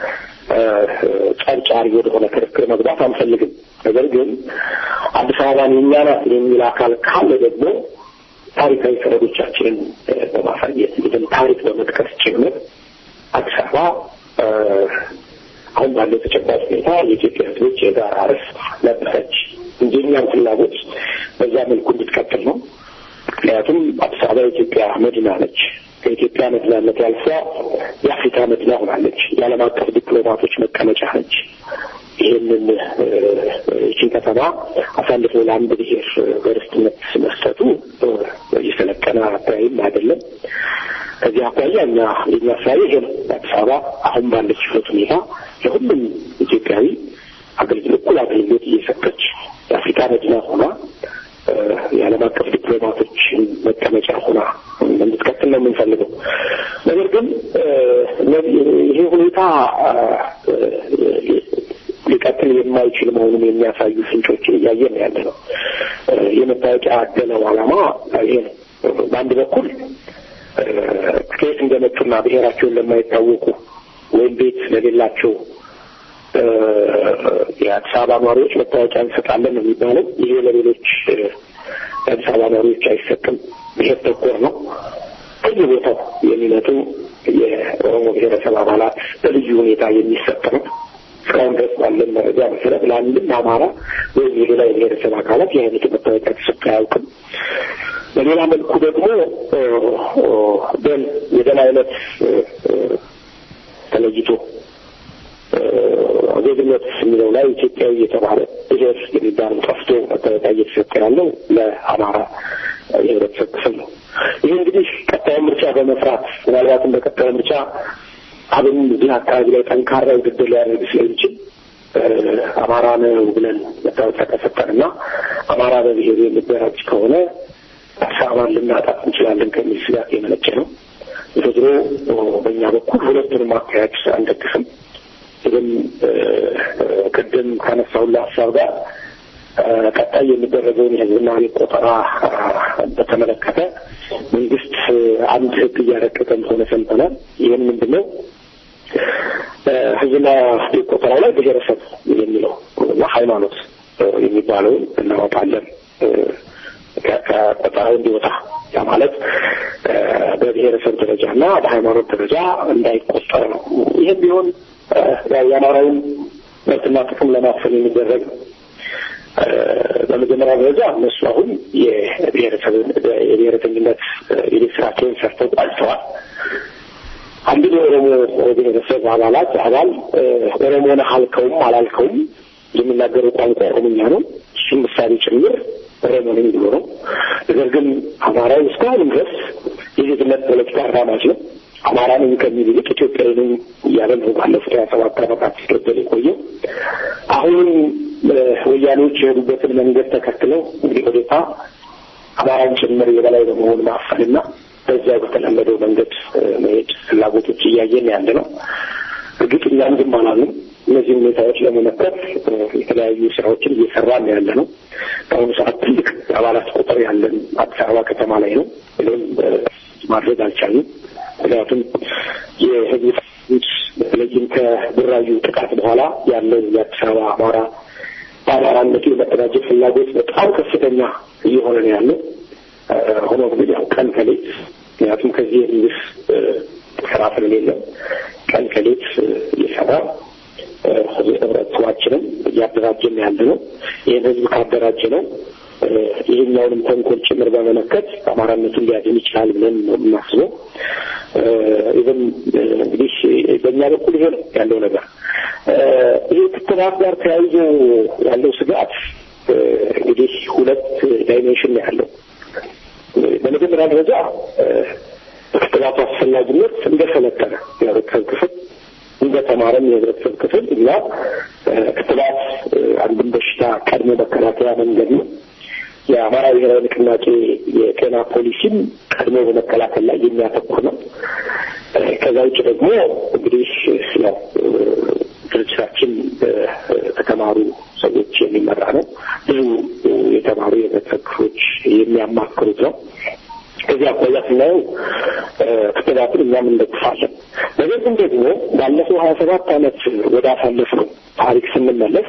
ጨርጫሪ ወደሆነ ክርክር መግባት አንፈልግም። ነገር ግን አዲስ አበባን የእኛ ናት የሚል አካል ካለ ደግሞ ታሪካዊ ሰነዶቻችንን በማሳየት እንግዲህ ታሪክ በመጥቀስ ጭምር አዲስ አበባ አሁን ባለው ተጨባጭ ሁኔታ የኢትዮጵያ ሕዝቦች የጋራ ርስት ነበረች እንጂ እኛም ፍላጎት በዛ መልኩ እንድትቀጥል ነው። ምክንያቱም አዲስ አበባ የኢትዮጵያ መዲና ነች። ከኢትዮጵያ መዲናነት ያልፏ የአፍሪካ መዲና ሆናለች። የዓለም አቀፍ ዲፕሎማቶች መቀመጫ ነች። ይህንን ይችን ከተማ አሳልፎ ለአንድ ብሔር በርስትነት መስጠቱ የሰለጠነ አካባቢም አይደለም። ከዚህ አኳያ እኛ የኛ አካባቢ ይሄ ነው። አዲስ አበባ አሁን ባለችበት ሁኔታ ለሁሉም ኢትዮጵያዊ አገልግሎት እኩል አገልግሎት እየሰጠች የአፍሪካ መዲና ሆና የዓለም አቀፍ ዲፕሎማቶችን መቀመጫ ሆና እንድትቀጥል ነው የምንፈልገው። ነገር ግን ይሄ ሁኔታ ሊቀጥል የማይችል መሆኑን የሚያሳዩ ፍንጮችን እያየን ያለ ነው። የመታወቂያ አደለው ዓላማ ይሄ ነው። በአንድ በኩል ከየት እንደመጡና ብሔራቸውን ለማይታወቁ ወይም ቤት ለሌላቸው የአዲስ አበባ ነዋሪዎች መታወቂያ እንሰጣለን ነው የሚባለው። ይሄ ለሌሎች የአዲስ አበባ ነዋሪዎች አይሰጥም። ብሔር ተኮር ነው። ከየቦታው የሚመጡ የኦሮሞ ብሔረሰብ አባላት በልዩ ሁኔታ የሚሰጥ ነው። እስካሁን ድረስ ባለን መረጃ መሰረት ለአንድም አማራ ወይም የሌላ የብሔረሰብ አካላት የአይነት መታወቂያ ተሰጥቶ አያውቅም። በሌላ መልኩ ደግሞ ደም የደም አይነት ተለይቶ ዜግነት የሚለው ላይ ኢትዮጵያዊ የተባለ ብሔር የሚባለው ጠፍቶ መታወቂያ እየተሰጠ ያለው ለአማራ የህብረተሰብ ክፍል ነው። ይህ እንግዲህ ቀጣዩ ምርጫ በመፍራት ምናልባትም በቀጣዩ ምርጫ አብን እዚህ አካባቢ ላይ ጠንካራ ውድድር ሊያደርግ ስለሚችል አማራ ነው ብለን መታወቂያ ከሰጠንና አማራ በብሔሩ የሚደራጅ ከሆነ አዲስ አበባን ልናጣት እንችላለን ከሚል ስጋት የመነጨ ነው። ዝሮ በእኛ በኩል ሁለቱንም አካሄድ አንደግፍም። ግን ቅድም ካነሳሁልህ ሀሳብ ጋር ቀጣይ የሚደረገውን የህዝብና ቤት ቆጠራ በተመለከተ መንግስት አንድ ህግ እያረቀቀ እንደሆነ ሰምተናል። ይህን ምንድን ነው? ህዝብና ቤት ቆጠራው ላይ ብሔረሰብ የሚለው ሃይማኖት የሚባለውን እናወጣለን ከቆጠራው እንዲወጣ ያ ማለት በብሔረሰብ ደረጃ እና በሃይማኖት ደረጃ እንዳይቆጠር ነው። ይህም ቢሆን የአማራውን መብትና ጥቅም ለማፈን የሚደረግ ነው። በመጀመሪያ ደረጃ እነሱ አሁን የብሔረተኝነት የቤት ስራቸውን ሰርተው ቋጭተዋል። አንድን የኦሮሞ ብሔረሰብ አባላት አባል ኦሮሞ ነህ አልከውም አላልከውም የሚናገረው ቋንቋ ኦሮምኛ ነው። እሱም ምሳሌ ጭምር ኦሮሞ ነኝ ብሎ ነው። ነገር ግን አማራው እስካሁንም ድረስ የዜግነት ፖለቲካ አራማጅ ነው። አማራ ነኝ ከሚል ይልቅ ኢትዮጵያዊ ነኝ እያለ ነው ባለፉት ሀያ ሰባት ዓመታት ሲገደል የቆየው። አሁንም ወያኔዎች የሄዱበትን መንገድ ተከትለው እንግዲህ ወዴታ አማራን ጭምር የበላይ በመሆን ማፈንና በዚያ በተለመደው መንገድ መሄድ ፍላጎቶች እያየን ያለ ነው። እርግጥ እኛም ዝም አላልንም። እነዚህ ሁኔታዎች ለመመከት የተለያዩ ስራዎችን እየሰራን ያለ ነው። በአሁኑ ሰዓት ትልቅ አባላት ቁጥር ያለን አዲስ አበባ ከተማ ላይ ነው። እኔም ማድረግ አልቻልንም። ምክንያቱም የህዝብ በተለይም ከቡራዩ ጥቃት በኋላ ያለው የአዲስ አበባ አማራ በአማራነቱ የመደራጀት ፍላጎት በጣም ከፍተኛ እየሆነ ነው ያለው። ሆኖ ግን ያው ቀን ከሌት ምክንያቱም ከዚህ የመንግስት ስራ ስለሌለ ቀን ከሌት እየሰራ ህብረተሰባችንም እያደራጀን ያለ ነው። ይህን ህዝብ ካደራጀ ነው ይህኛውንም ተንኮል ጭምር በመለከት አማራነቱን ሊያድን ይችላል ብለን ነው የምናስበው። ኢቨን እንግዲህ በእኛ በኩል ይሄ ነው ያለው ነገር። ይህ ክትባት ጋር ተያይዞ ያለው ስጋት እንግዲህ ሁለት ዳይሜንሽን ነው ያለው። በመጀመሪያ ደረጃ በክትባቱ አስፈላጊነት እንደሰለጠነ የህብረተሰብ ክፍል እንደተማረም የህብረተሰብ ክፍል እኛ ክትባት አንድን በሽታ ቀድሞ መከላከያ መንገድ ነው። የአማራ ብሔራዊ ንቅናቄ የጤና ፖሊሲም ቀድሞ በመከላከል ላይ የሚያተኩር ነው። ከዛ ውጭ ደግሞ እንግዲህ ያው ድርጅታችን ከተማሩ ሰዎች የሚመራ ነው። ብዙ የተማሩ የህብረተሰብ ክፍሎች የሚያማክሩት ነው። ከዚህ አኳያ ስናየው ክትባትን እኛም እንደግፋለን። ነገር ግን ደግሞ ባለፈው ሀያ ሰባት ዓመት ወደ አሳለፍነው ታሪክ ስንመለስ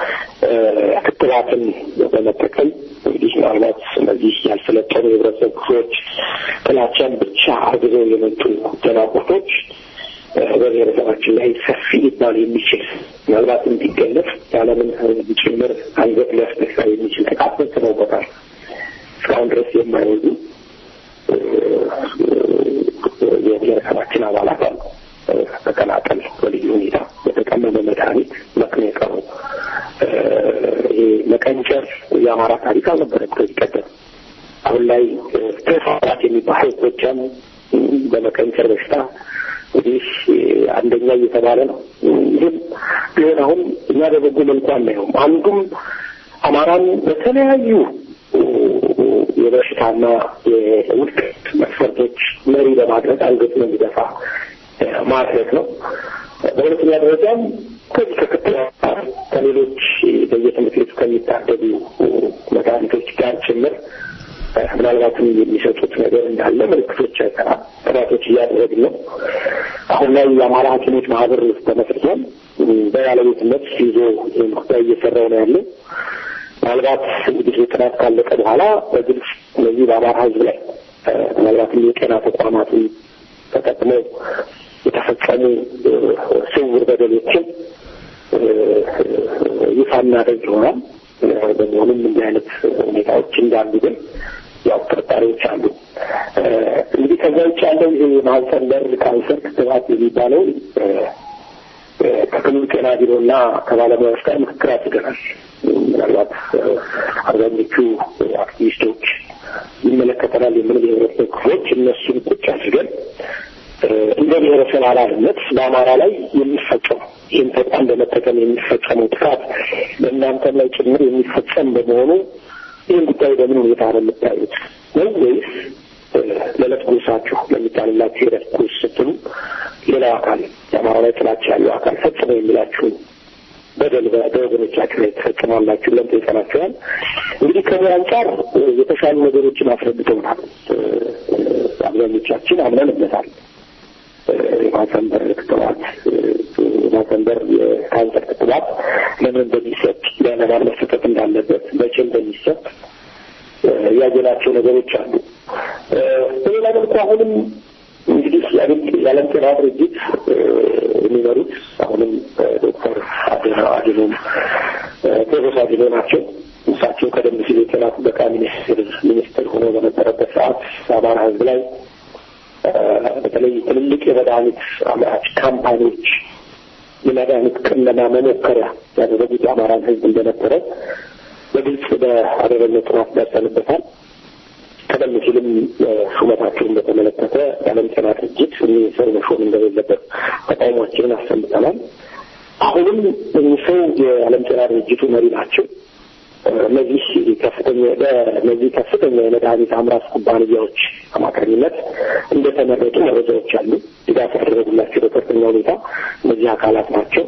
ክትባትን በመጠቀም እንግዲህ ምናልባት እነዚህ ያልሰለጠኑ የህብረተሰብ ክፍሎች ጥላቻን ብቻ አርግዘው የመጡ ደናቁርቶች በብሔረሰባችን ላይ ሰፊ ሊባል የሚችል ምናልባት እንዲገለጽ የዓለምን ሕዝብ ጭምር አንገት ሊያስደፋ የሚችል ጥቃት ፈጽመውበታል። እስካሁን ድረስ የማይወዱ የብሔረሰባችን አባላት አሉ። ተቀናቀል በልዩ ሁኔታ በተቀመመ መድኃኒት መክነ የቀሩ ይሄ መቀንጨር የአማራ ታሪክ አልነበረም ከዚህ ቀደም። አሁን ላይ ተፋራት የሚባለው ጎጃም በመቀንጨር በሽታ እንግዲህ አንደኛ እየተባለ ነው። ይህም ቢሆን አሁን እኛ በበጎ መልኩ አናየውም። አንዱም አማራን በተለያዩ የበሽታና የውድቀት መስፈርቶች መሪ በማድረግ አንገቱን እንዲደፋ ማድረግ ነው። በሁለተኛ ደረጃም ከዚህ ከክትባት ከሌሎች በየትምህርት ቤቱ ከሚታደሉ መድኃኒቶች ጋር ጭምር ምናልባትም የሚሰጡት ነገር እንዳለ ምልክቶች አይተናል። ጥናቶች እያደረግን ነው። አሁን ላይ የአማራ ሐኪሞች ማህበር ተመስርቷል። በባለቤትነት ይዞ ይህን ጉዳይ እየሰራው ነው ያለው። ምናልባት እንግዲህ ጥናት ካለቀ በኋላ በግልጽ እነዚህ በአማራ ሕዝብ ላይ ምናልባትም የጤና ተቋማትን ተጠቅመው የተፈጸሙ ስውር በደሎችን ይፋ እናደርግ ይሆናል። በመሆኑም እንዲህ አይነት ሁኔታዎች እንዳሉ ግን ያው ጥርጣሬዎች አሉ። እንግዲህ ከዛ ውጭ ያለው ይሄ የማህፀን በር ካንሰር ክትባት የሚባለው ከክልሉ ጤና ቢሮና ከባለሙያዎች ጋር ምክክር አድርገናል። ምናልባት አብዛኞቹ አክቲቪስቶች ይመለከተናል የምን የህብረተሰብ ክፍሎች እነሱን ቁጭ አድርገን እንደ ብሔረሰብ አባልነት በአማራ ላይ የሚፈጸሙ ይህን ተቋም በመጠቀም የሚፈጸመው ጥቃት በእናንተም ላይ ጭምር የሚፈጸም በመሆኑ ይህን ጉዳይ በምን ሁኔታ ነው የምታዩት ነው ወይስ ለዕለት ጉርሳችሁ ለሚጣልላችሁ የዕለት ጉርስ ስትሉ ሌላው አካል የአማራ ላይ ጥላቻ ያለው አካል ፈጽመው የሚላችሁን በደል በወገኖቻችሁ ላይ ተፈጽሟላችሁ ብለን ጠይቀናቸዋል። እንግዲህ ከዚህ አንጻር የተሻሉ ነገሮችን አስረድተውናል። አብዛኞቻችን አምነንበታል። የማህፀን በር ክትባት የማህፀን በር የካንሰር ክትባት ለምን እንደሚሰጥ ለማን መሰጠት እንዳለበት መቼ እንደሚሰጥ ያየናቸው ነገሮች አሉ። በሌላ መልኩ አሁንም እንግዲህ የዓለም ጤና ድርጅት የሚመሩት አሁንም ዶክተር አድኖ አድኖም ቴዎድሮስ አድኖ ናቸው። እሳቸው ቀደም ሲል የጤና ጥበቃ ሚኒስትር ሚኒስትር ሆኖ በነበረበት ሰዓት በአማራ ሕዝብ ላይ በተለይ ትልልቅ የመድኃኒት አምራች ካምፓኒዎች የመድኃኒት ቅመማ መሞከሪያ ያደረጉት የአማራን ሕዝብ እንደነበረ በግልጽ በአደረግነው ጥናት ደርሰንበታል። ቀደም ሲልም ሹመታቸውን በተመለከተ የዓለም ጤና ድርጅት እኒህ ሰው መሾም እንደሌለበት ተቃውሟችንን አሰምተናል። አሁንም እኚህ ሰው የዓለም ጤና ድርጅቱ መሪ ናቸው። እነዚህ ከፍተኛ በእነዚህ ከፍተኛ የመድኃኒት አምራች ኩባንያዎች አማካኝነት እንደተመረጡ መረጃዎች አሉ። ድጋፍ ያደረጉላቸው በከፍተኛ ሁኔታ እነዚህ አካላት ናቸው።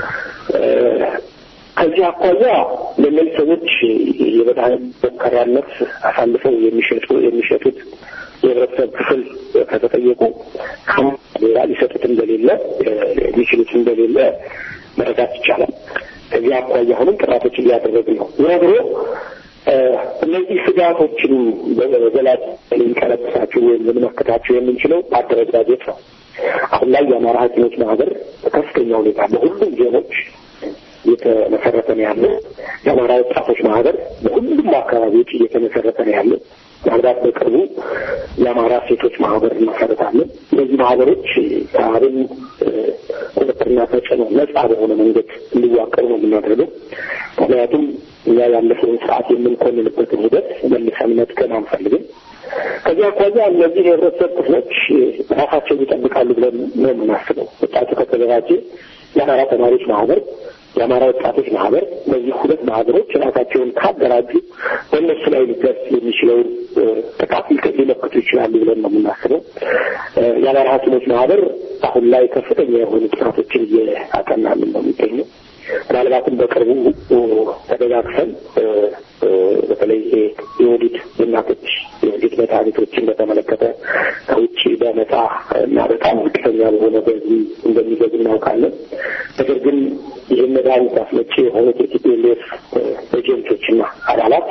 ከዚህ አኳያ ለእነዚህ ሰዎች የመድኃኒት ሞከሪያነት አሳልፈው የሚሸጡ የሚሸጡት የህብረተሰብ ክፍል ከተጠየቁ ሌላ ሊሰጡት እንደሌለ ሊችሉት እንደሌለ መረዳት ይቻላል። ከዚህ አኳያ አሁንም ጥናቶች እያደረግን ነው። ዞሮ ዞሮ እነዚህ ስጋቶችን በዘላቂ ልንቀለብሳቸው ወይም ልንመክታቸው የምንችለው በአደረጃጀት ነው። አሁን ላይ የአማራ ሐኪሞች ማህበር በከፍተኛ ሁኔታ በሁሉም ዞኖች እየተመሰረተ ነው ያለው። የአማራ ወጣቶች ማህበር በሁሉም አካባቢዎች እየተመሰረተ ነው ያለው። ምናልባት በቅርቡ የአማራ ሴቶች ማህበር እንመሰረታለን። እነዚህ ማህበሮች ከአብን ቁጥጥርና ተጽዕኖ ነጻ በሆነ መንገድ እንዲዋቀሩ ነው የምናደርገው። ምክንያቱም እኛ ያለፈውን ስርዓት የምንኮንንበትን ሂደት መልሰን መጥቀም አንፈልግም። ከዚህ አኳያ እነዚህ የህብረተሰብ ክፍሎች ራሳቸውን ይጠብቃሉ ብለን ነው የምናስበው። ወጣቱ ከተደራጀ የአማራ ተማሪዎች ማህበር የአማራ ወጣቶች ማህበር እነዚህ ሁለት ማህበሮች ራሳቸውን ካደራጁ በእነሱ ላይ ሊደርስ የሚችለውን ጥቃት ሊመክቱ ይችላሉ ብለን ነው የምናስበው። የአማራ ሐኪሞች ማህበር አሁን ላይ ከፍተኛ የሆኑ ጥናቶችን እያጠናልን ነው የሚገኘው። ምናልባትም በቅርቡ ተደጋግፈን በተለይ ይሄ የወሊድ የእናቶች የወሊድ መድኃኒቶችን በተመለከተ ከውጭ በነጻ እና በጣም ዝቅተኛ በሆነ በዚህ እንደሚገዙ እናውቃለን። ነገር ግን ይህን መድኃኒት አስመጪ የሆኑት የቲፒኤልኤፍ ኤጀንቶችና አባላት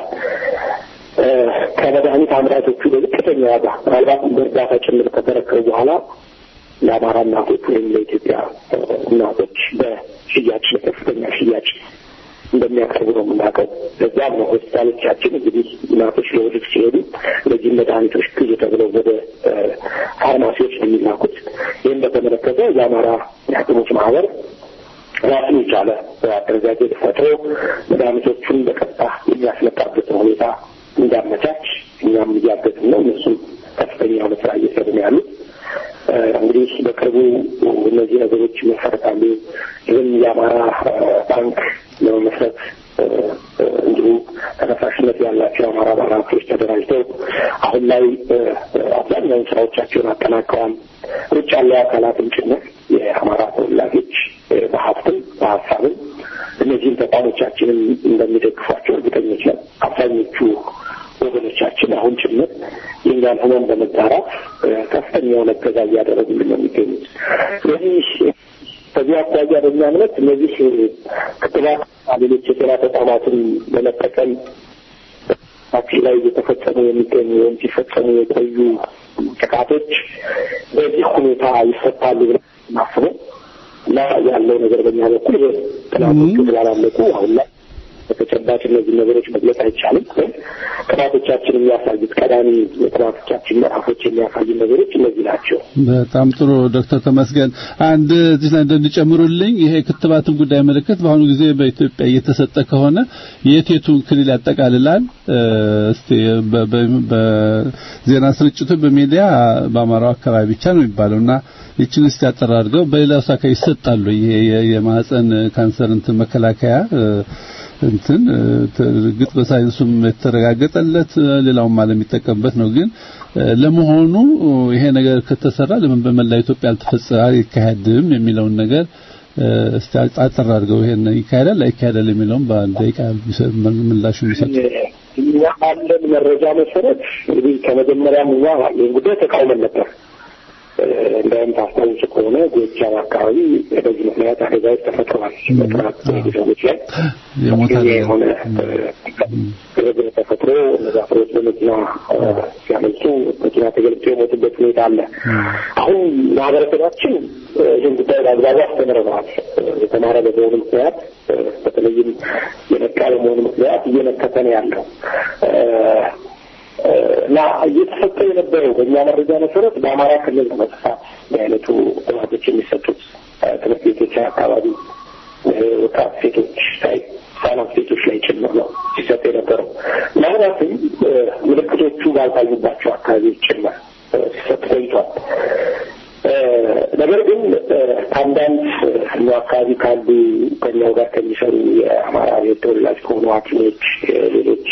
ከመድኃኒት አምራቾቹ በዝቅተኛ ዋጋ ምናልባትም በእርዳታ ጭምር ከተረከቡ በኋላ ለአማራ እናቶች ወይም ለኢትዮጵያ እናቶች በሽያጭ በከፍተኛ ሽያጭ እንደሚያቀርቡ ነው የምናውቀው። ለዚያም ነው ሆስፒታሎቻችን እንግዲህ እናቶች ለወሊድ ሲሄዱ እነዚህ መድኃኒቶች ግዙ ተብለው ወደ ፋርማሲዎች ነው የሚላኩት። ይህም በተመለከተ የአማራ የሐኪሞች ማህበር ራሱን የቻለ አደረጃጀት ፈጥሮ መድኃኒቶቹን በቀጥታ የሚያስመጣበትን ሁኔታ እንዳመቻች እኛም እያገዝን ነው። እነሱም ከፍተኛ የሆነ ስራ እየሰሩ ነው ያሉት። እንግዲህ በቅርቡ እነዚህ ነገሮች ይመሰረታሉ። ይህም የአማራ ባንክ ለመመስረት እንዲሁ ተነሳሽነት ያላቸው የአማራ ባለሀብቶች ተደራጅተው አሁን ላይ አብዛኛውን ስራዎቻቸውን አጠናቀዋል። ውጭ ያለው አካላትም ጭምር የአማራ ተወላጆች በሀብትም በሀሳብም እነዚህም ተቋሞቻችንን እንደሚደግፏቸው እርግጠኞች ነን። አብዛኞቹ ወገኖቻችን አሁን ጭምር የእኛን ህመም በመጋራት ከፍተኛ የሆነ እገዛ እያደረጉልን ነው የሚገኙት። ስለዚህ ከዚህ አኳያ በእኛ እምነት እነዚህ ክትባት ሌሎች የጤና ተቋማትን በመጠቀም ታክሲ ላይ እየተፈጸሙ የሚገኙ ወይም ሲፈጸሙ የቆዩ ጥቃቶች በዚህ ሁኔታ ይፈታሉ ብለን ማስበው እና ያለው ነገር በእኛ በኩል ይሄ ጥናቶቹ ስላላለቁ አሁን ላይ በተጨባጭ እነዚህ ነገሮች መግለጽ አይቻልም። ግን ጥናቶቻችን የሚያሳዩት ቀዳሚ የጥናቶቻችን ምዕራፎች የሚያሳዩ ነገሮች እነዚህ ናቸው። በጣም ጥሩ ዶክተር ተመስገን አንድ እዚህ ላይ እንደሚጨምሩልኝ ይሄ ክትባትን ጉዳይ ምልክት በአሁኑ ጊዜ በኢትዮጵያ እየተሰጠ ከሆነ የት የቱን ክልል ያጠቃልላል? እስቲ በዜና ስርጭቱ በሚዲያ በአማራው አካባቢ ብቻ ነው የሚባለው እና ይችን እስቲ አጠር አድርገው በሌላው አካባቢ ይሰጣሉ። ይሄ የማህፀን ካንሰር እንትን መከላከያ እንትን እርግጥ በሳይንሱም የተረጋገጠለት ሌላውም ዓለም የሚጠቀምበት ነው። ግን ለመሆኑ ይሄ ነገር ከተሰራ ለምን በመላ ኢትዮጵያ አልተፈጸመ አይካሄድም የሚለውን ነገር እስቲ አጠር አድርገው ይሄን ይካሄዳል አይካሄዳል የሚለውን በአንድ ደቂቃ ምላሹ የሚሰጡ እኛ ባለን መረጃ መሰረት እንግዲህ ከመጀመሪያም እኛ ይህን ጉዳይ ተቃውመን ነበር። እንደውም ታስታውሱ ከሆነ ጎጃም አካባቢ በዚህ ምክንያት አደጋዎች ተፈጥረዋል። በጥራት ሰዎች ላይ የሆነ ግርግር ተፈጥሮ እነዛ ሰዎች በመኪና ሲያመልጡ መኪና ተገልብጦ የሞቱበት ሁኔታ አለ። አሁን ማህበረሰባችን ይህን ጉዳይ በአግባቡ አስተምረነዋል። የተማረ በመሆኑ ምክንያት በተለይም የነቃ በመሆኑ ምክንያት እየመከተ ነው ያለው እና እየተሰጠ የነበረው በእኛ መረጃ መሰረት በአማራ ክልል ነው በስፋት የአይነቱ ጥናቶች የሚሰጡት ትምህርት ቤቶች አካባቢ ወጣት ሴቶች ላይ ህጻናት ሴቶች ላይ ጭምር ነው ሲሰጥ የነበረው። ምናልባትም ምልክቶቹ ባልታዩባቸው አካባቢዎች ጭምር ሲሰጥ ቆይቷል። ነገር ግን ከአንዳንድ እኛ አካባቢ ካሉ ከኛው ጋር ከሚሰሩ የአማራ ብሔር ተወላጅ ከሆኑ ሐኪሞች ሌሎች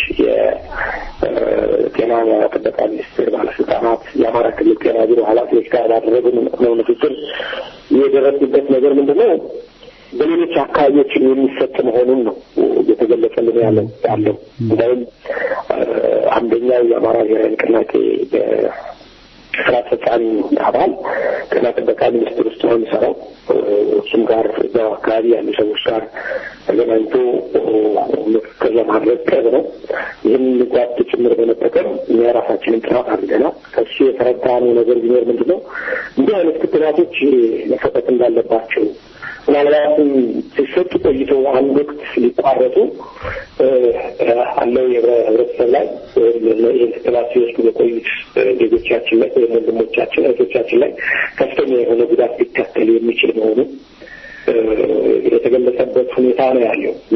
የጤና ጥበቃ ሚኒስቴር ባለስልጣናት የአማራ ክልል ጤና ቢሮ ኃላፊዎች ጋር ባደረግነው ንግግር የደረስንበት ነገር ምንድን ነው? በሌሎች አካባቢዎችን የሚሰጥ መሆኑን ነው እየተገለጸልን ያለው ያለው እንደውም አንደኛው የአማራ ብሔራዊ ንቅናቄ ስራ አስፈጻሚ አባል ጤና ጥበቃ ሚኒስቴር ውስጥ ነው የሚሰራው። እሱም ጋር እዛው አካባቢ ያሉ ሰዎች ጋር ተገናኝቶ ምክክር ለማድረግ ቅርብ ነው። ይህን ጓድ ጭምር በመጠቀም እኛ የራሳችንን ጥናት አድርገናል። ከሱ የተረዳነው ነገር ቢኖር ምንድን ነው እንዲህ አይነት ክትባቶች መሰጠት እንዳለባቸው ምናልባትም ሲሰጡ ቆይተው አንድ ወቅት ሊቋረጡ አለው የህብረተሰብ ላይ ይህን ክትባት ሲወስዱ በቆዩት ዜጎቻችን ላይ ወይም ወንድሞቻችን እህቶቻችን ላይ ከፍተኛ የሆነ ጉዳት ሊከተል የሚችል መሆኑ የተገለጸበት ሁኔታ ነው ያለው እና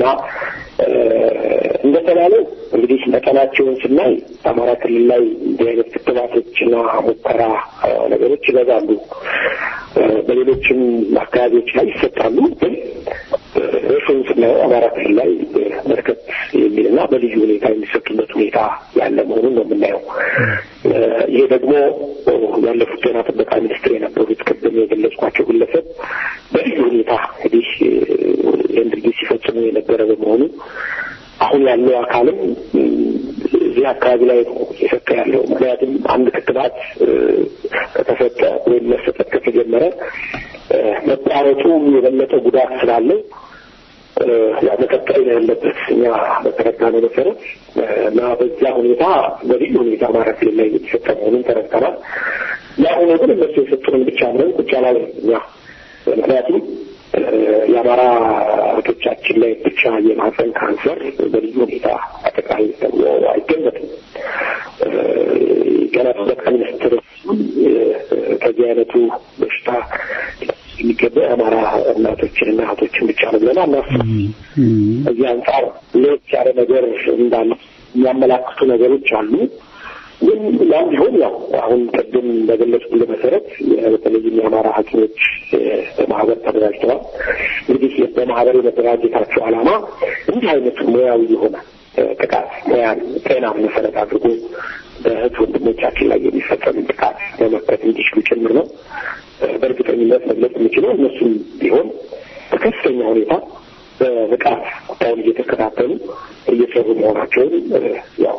እንደተባለው እንግዲህ መጠናቸውን ስናይ በአማራ ክልል ላይ እንዲህ አይነት ክትባቶችና ሙከራ ነገሮች ይበዛሉ። በሌሎችም አካባቢዎች ላይ ይሰጣሉ። ግን ሬሾን ስናየው አማራ ክልል ላይ በርከት የሚልና በልዩ ሁኔታ የሚሰጡበት ሁኔታ ያለ መሆኑን ነው የምናየው። ይሄ ደግሞ ያለፉት ጤና ጥበቃ ሚኒስትር የነበሩት ቅድም የገለጽኳቸው ግለሰብ በልዩ ሁኔታ እንግዲህ ይህን ድርጊት ሲፈጽሙ የነበረ በመሆኑ አሁን ያለው አካልም እዚህ አካባቢ ላይ ነው እየሰጠ ያለው። ምክንያቱም አንድ ክትባት ከተሰጠ ወይም መሰጠት ከተጀመረ መቋረጡ የበለጠ ጉዳት ስላለው ያው መቀጠል ነው ያለበት እኛ በተረዳነው መሰረት እና በዛ ሁኔታ በልዩ ሁኔታ አማራ ክልል ላይ እየተሰጠ መሆኑን ተረድተናል። ያ ሆኖ ግን እነሱ የሰጡንን ብቻ ብለን ቁጭ አላለን እኛ ምክንያቱም የአማራ እህቶቻችን ላይ ብቻ የማህፀን ካንሰር በልዩ ሁኔታ አጠቃላይ ተብሎ አይገመትም። ገና ጠቅላይ ሚኒስትር ከዚህ አይነቱ በሽታ የሚገባ የአማራ እናቶችንና እህቶችን ብቻ ነው ብለን አናስብም። እዚህ አንጻር ለየት ያለ ነገር እንዳለ የሚያመላክቱ ነገሮች አሉ። ግን ያም ቢሆን ያው አሁን ቅድም በገለጽኩልህ መሰረት በተለይም የአማራ ሐኪሞች በማህበር ተደራጅተዋል። እንግዲህ በማህበር የመደራጀታቸው ዓላማ እንዲህ አይነቱ ሙያዊ የሆነ ጥቃት ሙያን ጤናን መሰረት አድርጎ በእህት ወንድሞቻችን ላይ የሚፈጸም ጥቃት መመከት እንዲችሉ ጭምር ነው። በእርግጠኝነት መግለጽ የምችለው እነሱም ቢሆን በከፍተኛ ሁኔታ በንቃት ጉዳዩን እየተከታተሉ እየሰሩ መሆናቸውን ያው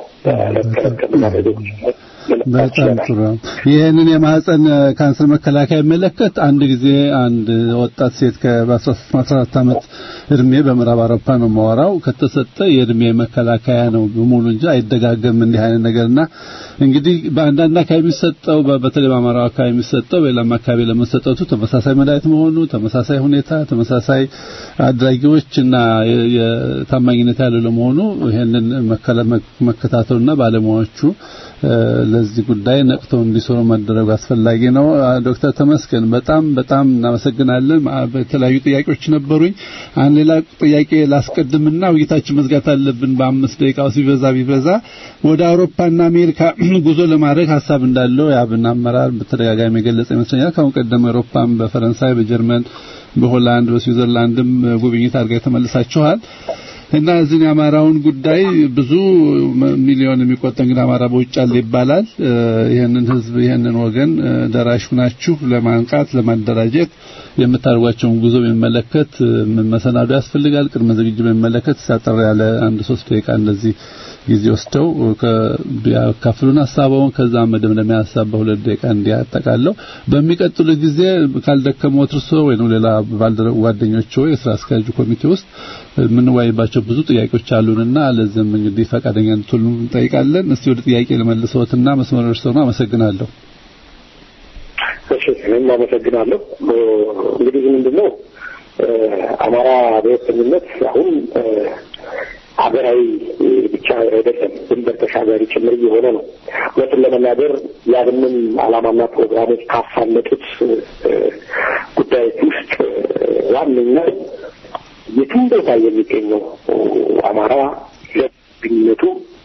በጣም ጥሩ። ይህንን የማህፀን ካንሰር መከላከያ የሚመለከት አንድ ጊዜ አንድ ወጣት ሴት ከ14 ዓመት እድሜ በምዕራብ አውሮፓ ነው የማወራው ከተሰጠ የእድሜ መከላከያ ነው በሙሉ እንጂ አይደጋገም እንዲህ አይነት ነገርና እንግዲህ በአንዳንድ አካባቢ የሚሰጠው በተለይ በአማራው አካባቢ የሚሰጠው በሌላም አካባቢ ለመሰጠቱ ተመሳሳይ መድኃኒት መሆኑ ተመሳሳይ ሁኔታ ተመሳሳይ አድራጊዎች እና የታማኝነት ያለው ለመሆኑ ይሄንን መከታተሉና ባለሙያዎቹ ለዚህ ጉዳይ ነቅተው እንዲሰሩ ማድረጉ አስፈላጊ ነው። ዶክተር ተመስገን በጣም በጣም እናመሰግናለን። በተለያዩ ጥያቄዎች ነበሩኝ። አንድ ሌላ ጥያቄ ላስቀድምና ውይይታችን መዝጋት አለብን። በአምስት ደቂቃ ሲበዛ ቢበዛ ወደ አውሮፓና አሜሪካ ጉዞ ለማድረግ ሀሳብ እንዳለው የአብን አመራር በተደጋጋሚ የገለጸ ይመስለኛል። ከአሁን ቀደም አውሮፓም በፈረንሳይ፣ በጀርመን፣ በሆላንድ፣ በስዊዘርላንድም ጉብኝት አድርጋ ተመልሳችኋል። እና እዚህ የአማራውን ጉዳይ ብዙ ሚሊዮን የሚቆጠር እንግዲህ አማራ በውጭ አለ ይባላል። ይህንን ህዝብ ይህንን ወገን ደራሽ ናችሁ ለማንቃት ለማደራጀት የምታደርጓቸውን ጉዞ የሚመለከት መሰናዶ ያስፈልጋል። ቅድመ ዝግጅት የሚመለከት ሳጠር ያለ አንድ ሶስት ደቂቃ እንደዚህ ጊዜ ወስደው ቢያካፍሉን ሀሳባውን ከዛ መደምደሚያ ሀሳብ በሁለት ደቂቃ እንዲያጠቃለው በሚቀጥሉ ጊዜ ካልደከመዎት እርስዎ ወይም ሌላ ጓደኞች የስራ አስኪያጁ ኮሚቴ ውስጥ የምንወያይባቸው ብዙ ጥያቄዎች አሉንና ለዚህም እንግዲህ ፈቃደኛ እንድትሆኑ እንጠይቃለን። እስቲ ወደ ጥያቄ ልመልሰዎትና መስመር እርስዎ ነው። አመሰግናለሁ። እሺ፣ እኔም አመሰግናለሁ። እንግዲህ ምንድነው አማራ ብሔርተኝነት አሁን ሀገራዊ ብቻ አይደለም፣ ድንበር ተሻጋሪ ጭምር እየሆነ ነው። እውነቱን ለመናገር ያብንን ዓላማና ፕሮግራሞች ካሳለጡት ጉዳዮች ውስጥ ዋነኛው የትም ቦታ የሚገኘው አማራ ለግንኙነቱ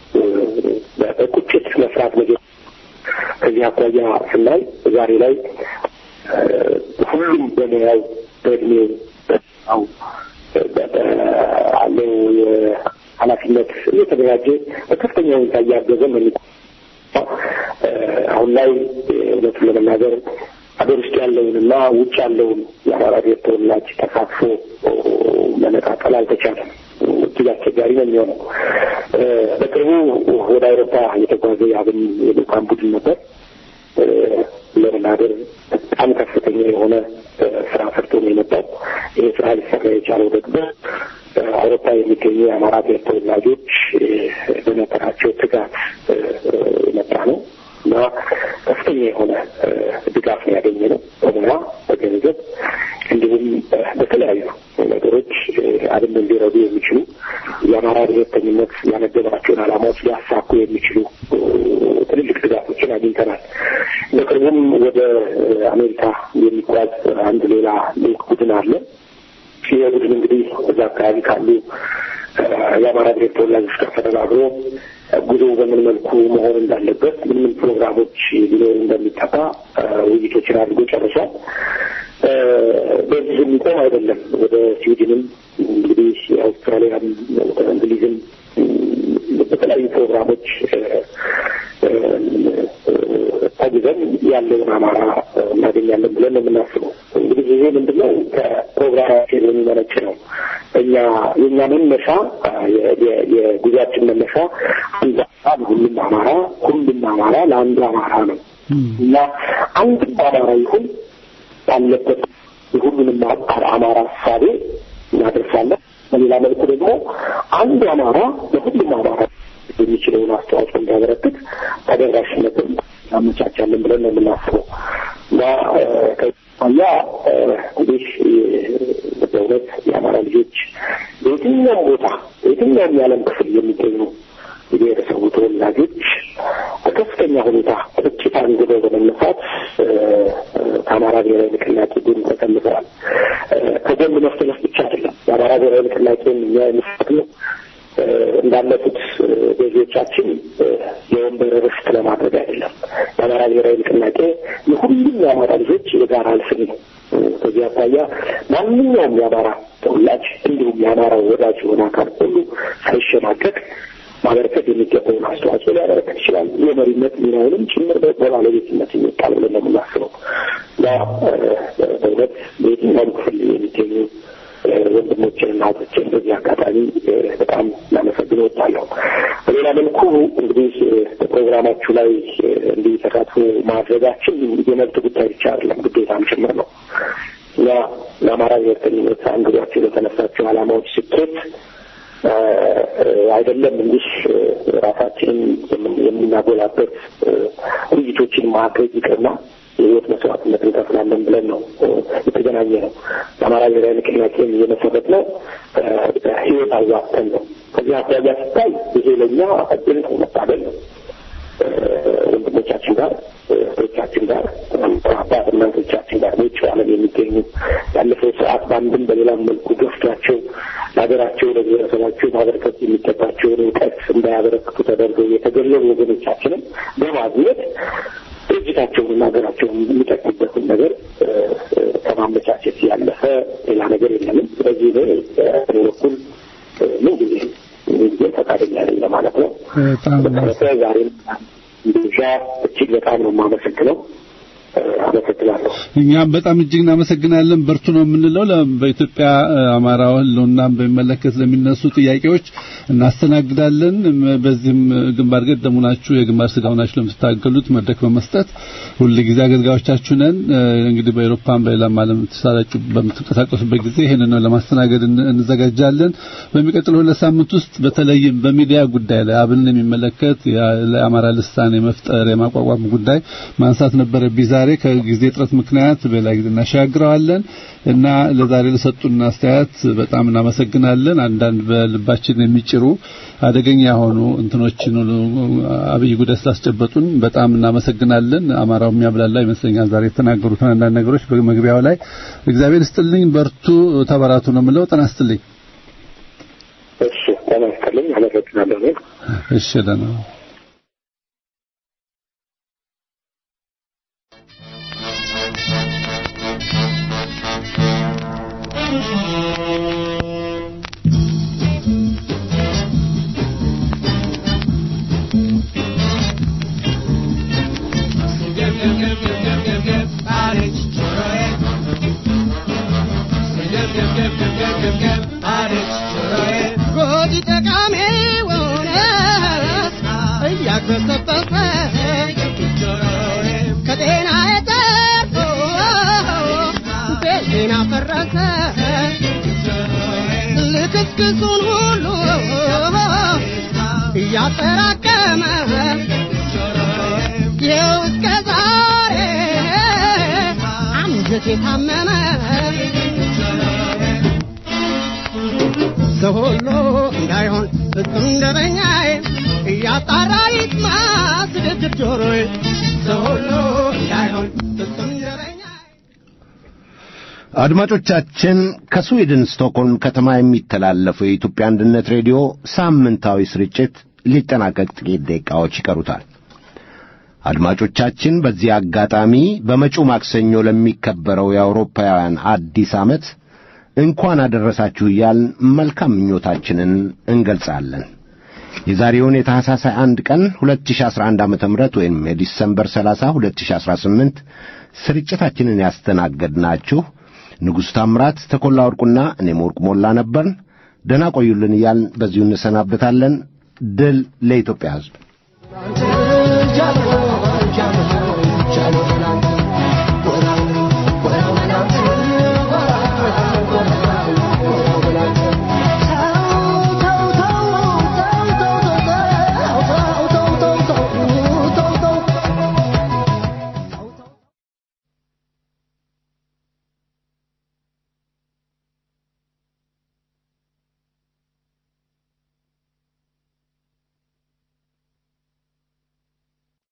በቁጭት መስራት መጀመር ከዚህ አኳያ ስናይ ዛሬ ላይ ሁሉም በሙያው በእድሜው በው አለው የኃላፊነት እየተደራጀ በከፍተኛ ሁኔታ እያገዘ ነው። አሁን ላይ እውነቱን ለመናገር ሀገር ውስጥ ያለውንና ውጭ ያለውን የአማራ ብሔር ተወላጅ ተሳትፎ መነጣጠል አልተቻለም። እጅግ አስቸጋሪ ነው የሚሆነው። በቅርቡ ወደ አውሮፓ የተጓዘ የአብን የልኡካን ቡድን ነበር። ለመናገር በጣም ከፍተኛ የሆነ ስራ ሰርቶ ነው የመጣው። ይህ ስራ ሊሰራ የቻለው ደግሞ አውሮፓ የሚገኙ የአማራ ብሔር ተወላጆች በነበራቸው ትጋት የመጣ ነው እና ከፍተኛ የሆነ ድጋፍ ነው ያገኘ ነው በሙያ በገንዘብ እንዲሁም በተለያዩ ነገሮች አብንን ሊረዱ የሚችሉ የአማራ ብሔርተኝነት ያነገባቸውን ዓላማዎች ሊያሳኩ የሚችሉ ትልልቅ ድጋፎችን አግኝተናል። በቅርቡም ወደ አሜሪካ የሚጓዝ አንድ ሌላ ልዑክ ቡድን አለ። ይህ ቡድን እንግዲህ እዛ አካባቢ ካሉ የአማራ ብሔር ተወላጆች ጋር ተነጋግሮ ጉዞ በምን መልኩ መሆን እንዳለበት ምን ምን ፕሮግራሞች ሊኖሩ እንደሚጠባ ውይይቶችን አድርጎ ጨርሷል። በዚህ የሚቆም አይደለም። ወደ ስዊድንም እንግዲህ የአውስትራሊያም ወደ እንግሊዝም በተለያዩ ፕሮግራሞች ተጉዘን ያለውን አማራ እናገኛለን ብለን ነው የምናስበው። እንግዲህ ይሄ ምንድነው ከፕሮግራማችን የሚመነጭ ነው። እኛ የእኛ መነሻ የጉዟችን መነሻ አንድ አማራ ሁሉም አማራ ሁሉም አማራ ለአንዱ አማራ ነው እና አንድም አማራ ይሁን ባለበት የሁሉንም አማራ እሳቤ እናደርሳለን። በሌላ መልኩ ደግሞ አንዱ አማራ ለሁሉም አማራ የሚችለውን አስተዋጽኦ እንዲያበረክት ተደራሽነትን እናመቻቻለን ብለን ነው የምናስበው እና ከያ እንግዲህ በእውነት የአማራ ልጆች በየትኛውም ቦታ በየትኛውም የዓለም ክፍል የሚገኙ የብሔረሰቡ ተወላጆች በከፍተኛ ሁኔታ ቁጭት አንግበው በመነሳት ከአማራ ብሔራዊ ንቅናቄ ጎን ተሰልፈዋል። ከጎን መሰለፍ ብቻ አይደለም። የአማራ ብሔራዊ ንቅናቄን እኛ የምንፈቅነው እንዳለፉት ገዢዎቻችን የወንበር ርስት ለማድረግ አይደለም። የአማራ ብሔራዊ ንቅናቄ የሁሉም የአማራ ልጆች የጋራ ህልፍኝ ነው። ከዚህ አኳያ ማንኛውም የአማራ ተወላጅ እንዲሁም የአማራው ወዳጅ የሆነ አካል ሁሉ ሳይሸማቀቅ ማበረከት የሚገባውን አስተዋጽኦ ሊያበረከት ይችላል። የመሪነት ሚናውንም ጭምር በባለቤትነት የሚጣል ብለን ነው የምናስበው እና በእውነት በየትኛውም ክፍል የሚገኙ ወንድሞችን እና እህቶችን በዚህ አጋጣሚ በጣም ላመሰግን እወዳለሁ። በሌላ መልኩ እንግዲህ በፕሮግራማችሁ ላይ እንዲህ ተሳትፎ ማድረጋችን የመብት ጉዳይ ብቻ አይደለም፣ ግዴታም ጭምር ነው። እኛ ለአማራ ብሔርተኝነት አንግዷቸው ለተነሳቸው ዓላማዎች ስኬት አይደለም እንዲህ ራሳችንን የምናጎላበት ውይይቶችን ማድረግ ይቅርና የህይወት መስዋዕትነት እንከፍላለን ብለን ነው የተገናኘ ነው። የአማራ ብሔራዊ ንቅናቄን የመሰረት ነው ህይወት አዋጥተን ነው። ከዚህ አኳያ ሲታይ ይሄ ለእኛ እድል ነው፣ መታደል ነው። ወንድሞቻችን ጋር እህቶቻችን ጋር አባት እናቶቻችን ጋር በውጭ ዓለም የሚገኙ ያለፈው ስርዓት በአንድም በሌላም መልኩ ገፍቷቸው ለሀገራቸው ለብሔረሰባቸው ማበረከት የሚገባቸውን እውቀት እንዳያበረክቱ ተደርገው የተገለሉ ወገኖቻችንን በማግኘት ድርጅታቸውንና ሀገራቸውን የሚጠቅሙበትን ነገር ከማመቻቸት ያለፈ ሌላ ነገር የለንም። ስለዚህ እኔ በእኔ በኩል ምን ጊዜ ምን ጊዜ ፈቃደኛ ነኝ ለማለት ነው። በተረፈ ዛሬም ብቻ እጅግ በጣም ነው የማመሰግነው። አመሰግናለሁ። እኛም በጣም እጅግ እናመሰግናለን። በርቱ ነው የምንለው። በኢትዮጵያ አማራ ህልውናን በሚመለከት ለሚነሱ ጥያቄዎች እናስተናግዳለን። በዚህም ግንባር ቀደሙ ናችሁ፣ የግንባር ስጋው ናችሁ ለምትታገሉት መድረክ በመስጠት ሁልጊዜ አገልጋዮቻችሁ ነን። እንግዲህ በአውሮፓም በሌላም ዓለም ተሳራጩ በምትንቀሳቀሱበት ጊዜ ይሄንን ለማስተናገድ እንዘጋጃለን። በሚቀጥለው ሁለት ሳምንት ውስጥ በተለይም በሚዲያ ጉዳይ ላይ አብንን የሚመለከት ለአማራ ልሳን የመፍጠር የማቋቋም ጉዳይ ማንሳት ነበረብኝ። ዛሬ ከጊዜ እጥረት ምክንያት በሌላ ጊዜ እናሻግረዋለን እና ለዛሬ ለሰጡን አስተያየት በጣም እናመሰግናለን። አንዳንድ በልባችን የሚጭሩ አደገኛ የሆኑ እንትኖችን አብይ ጉዳይ ስላስጨበጡን በጣም እናመሰግናለን። አማራው የሚያብላላ ይመስለኛል ዛሬ የተናገሩትን አንዳንድ ነገሮች በመግቢያው ላይ እግዚአብሔር ይስጥልኝ፣ በርቱ፣ ተበራቱ ነው የምለው። ጤና ይስጥልኝ። እሺ፣ ጤና ይስጥልኝ። አመሰግናለሁ። እሺ፣ ደህና ልክስክሱን ሁሉ እያጠራቀመ ይኸው እስከ ዛሬ አንጀት የታመመ ሰው ሁሉ እንዳይሆን ፍጹም ደበኛዬ እያጣራ ይስማ ስድድር ጆሮዬ ሰው ሁሉ እንዳይሆን ፍጹም ደበኛዬ አድማጮቻችን ከስዊድን ስቶክሆልም ከተማ የሚተላለፈው የኢትዮጵያ አንድነት ሬዲዮ ሳምንታዊ ስርጭት ሊጠናቀቅ ጥቂት ደቂቃዎች ይቀሩታል። አድማጮቻችን በዚህ አጋጣሚ በመጪው ማክሰኞ ለሚከበረው የአውሮፓውያን አዲስ ዓመት እንኳን አደረሳችሁ እያልን መልካም ምኞታችንን እንገልጻለን። የዛሬውን የታህሳስ 21 ቀን 2011 ዓ.ም ወይም የዲሰምበር 30 2018 ስርጭታችንን ያስተናገድናችሁ ንጉሥ ታምራት፣ ተኮላ ወርቁና እኔም ወርቁ ሞላ ነበርን። ደህና ቆዩልን እያልን በዚሁ እንሰናበታለን። ድል ለኢትዮጵያ ሕዝብ። ጃሎ ጃሎ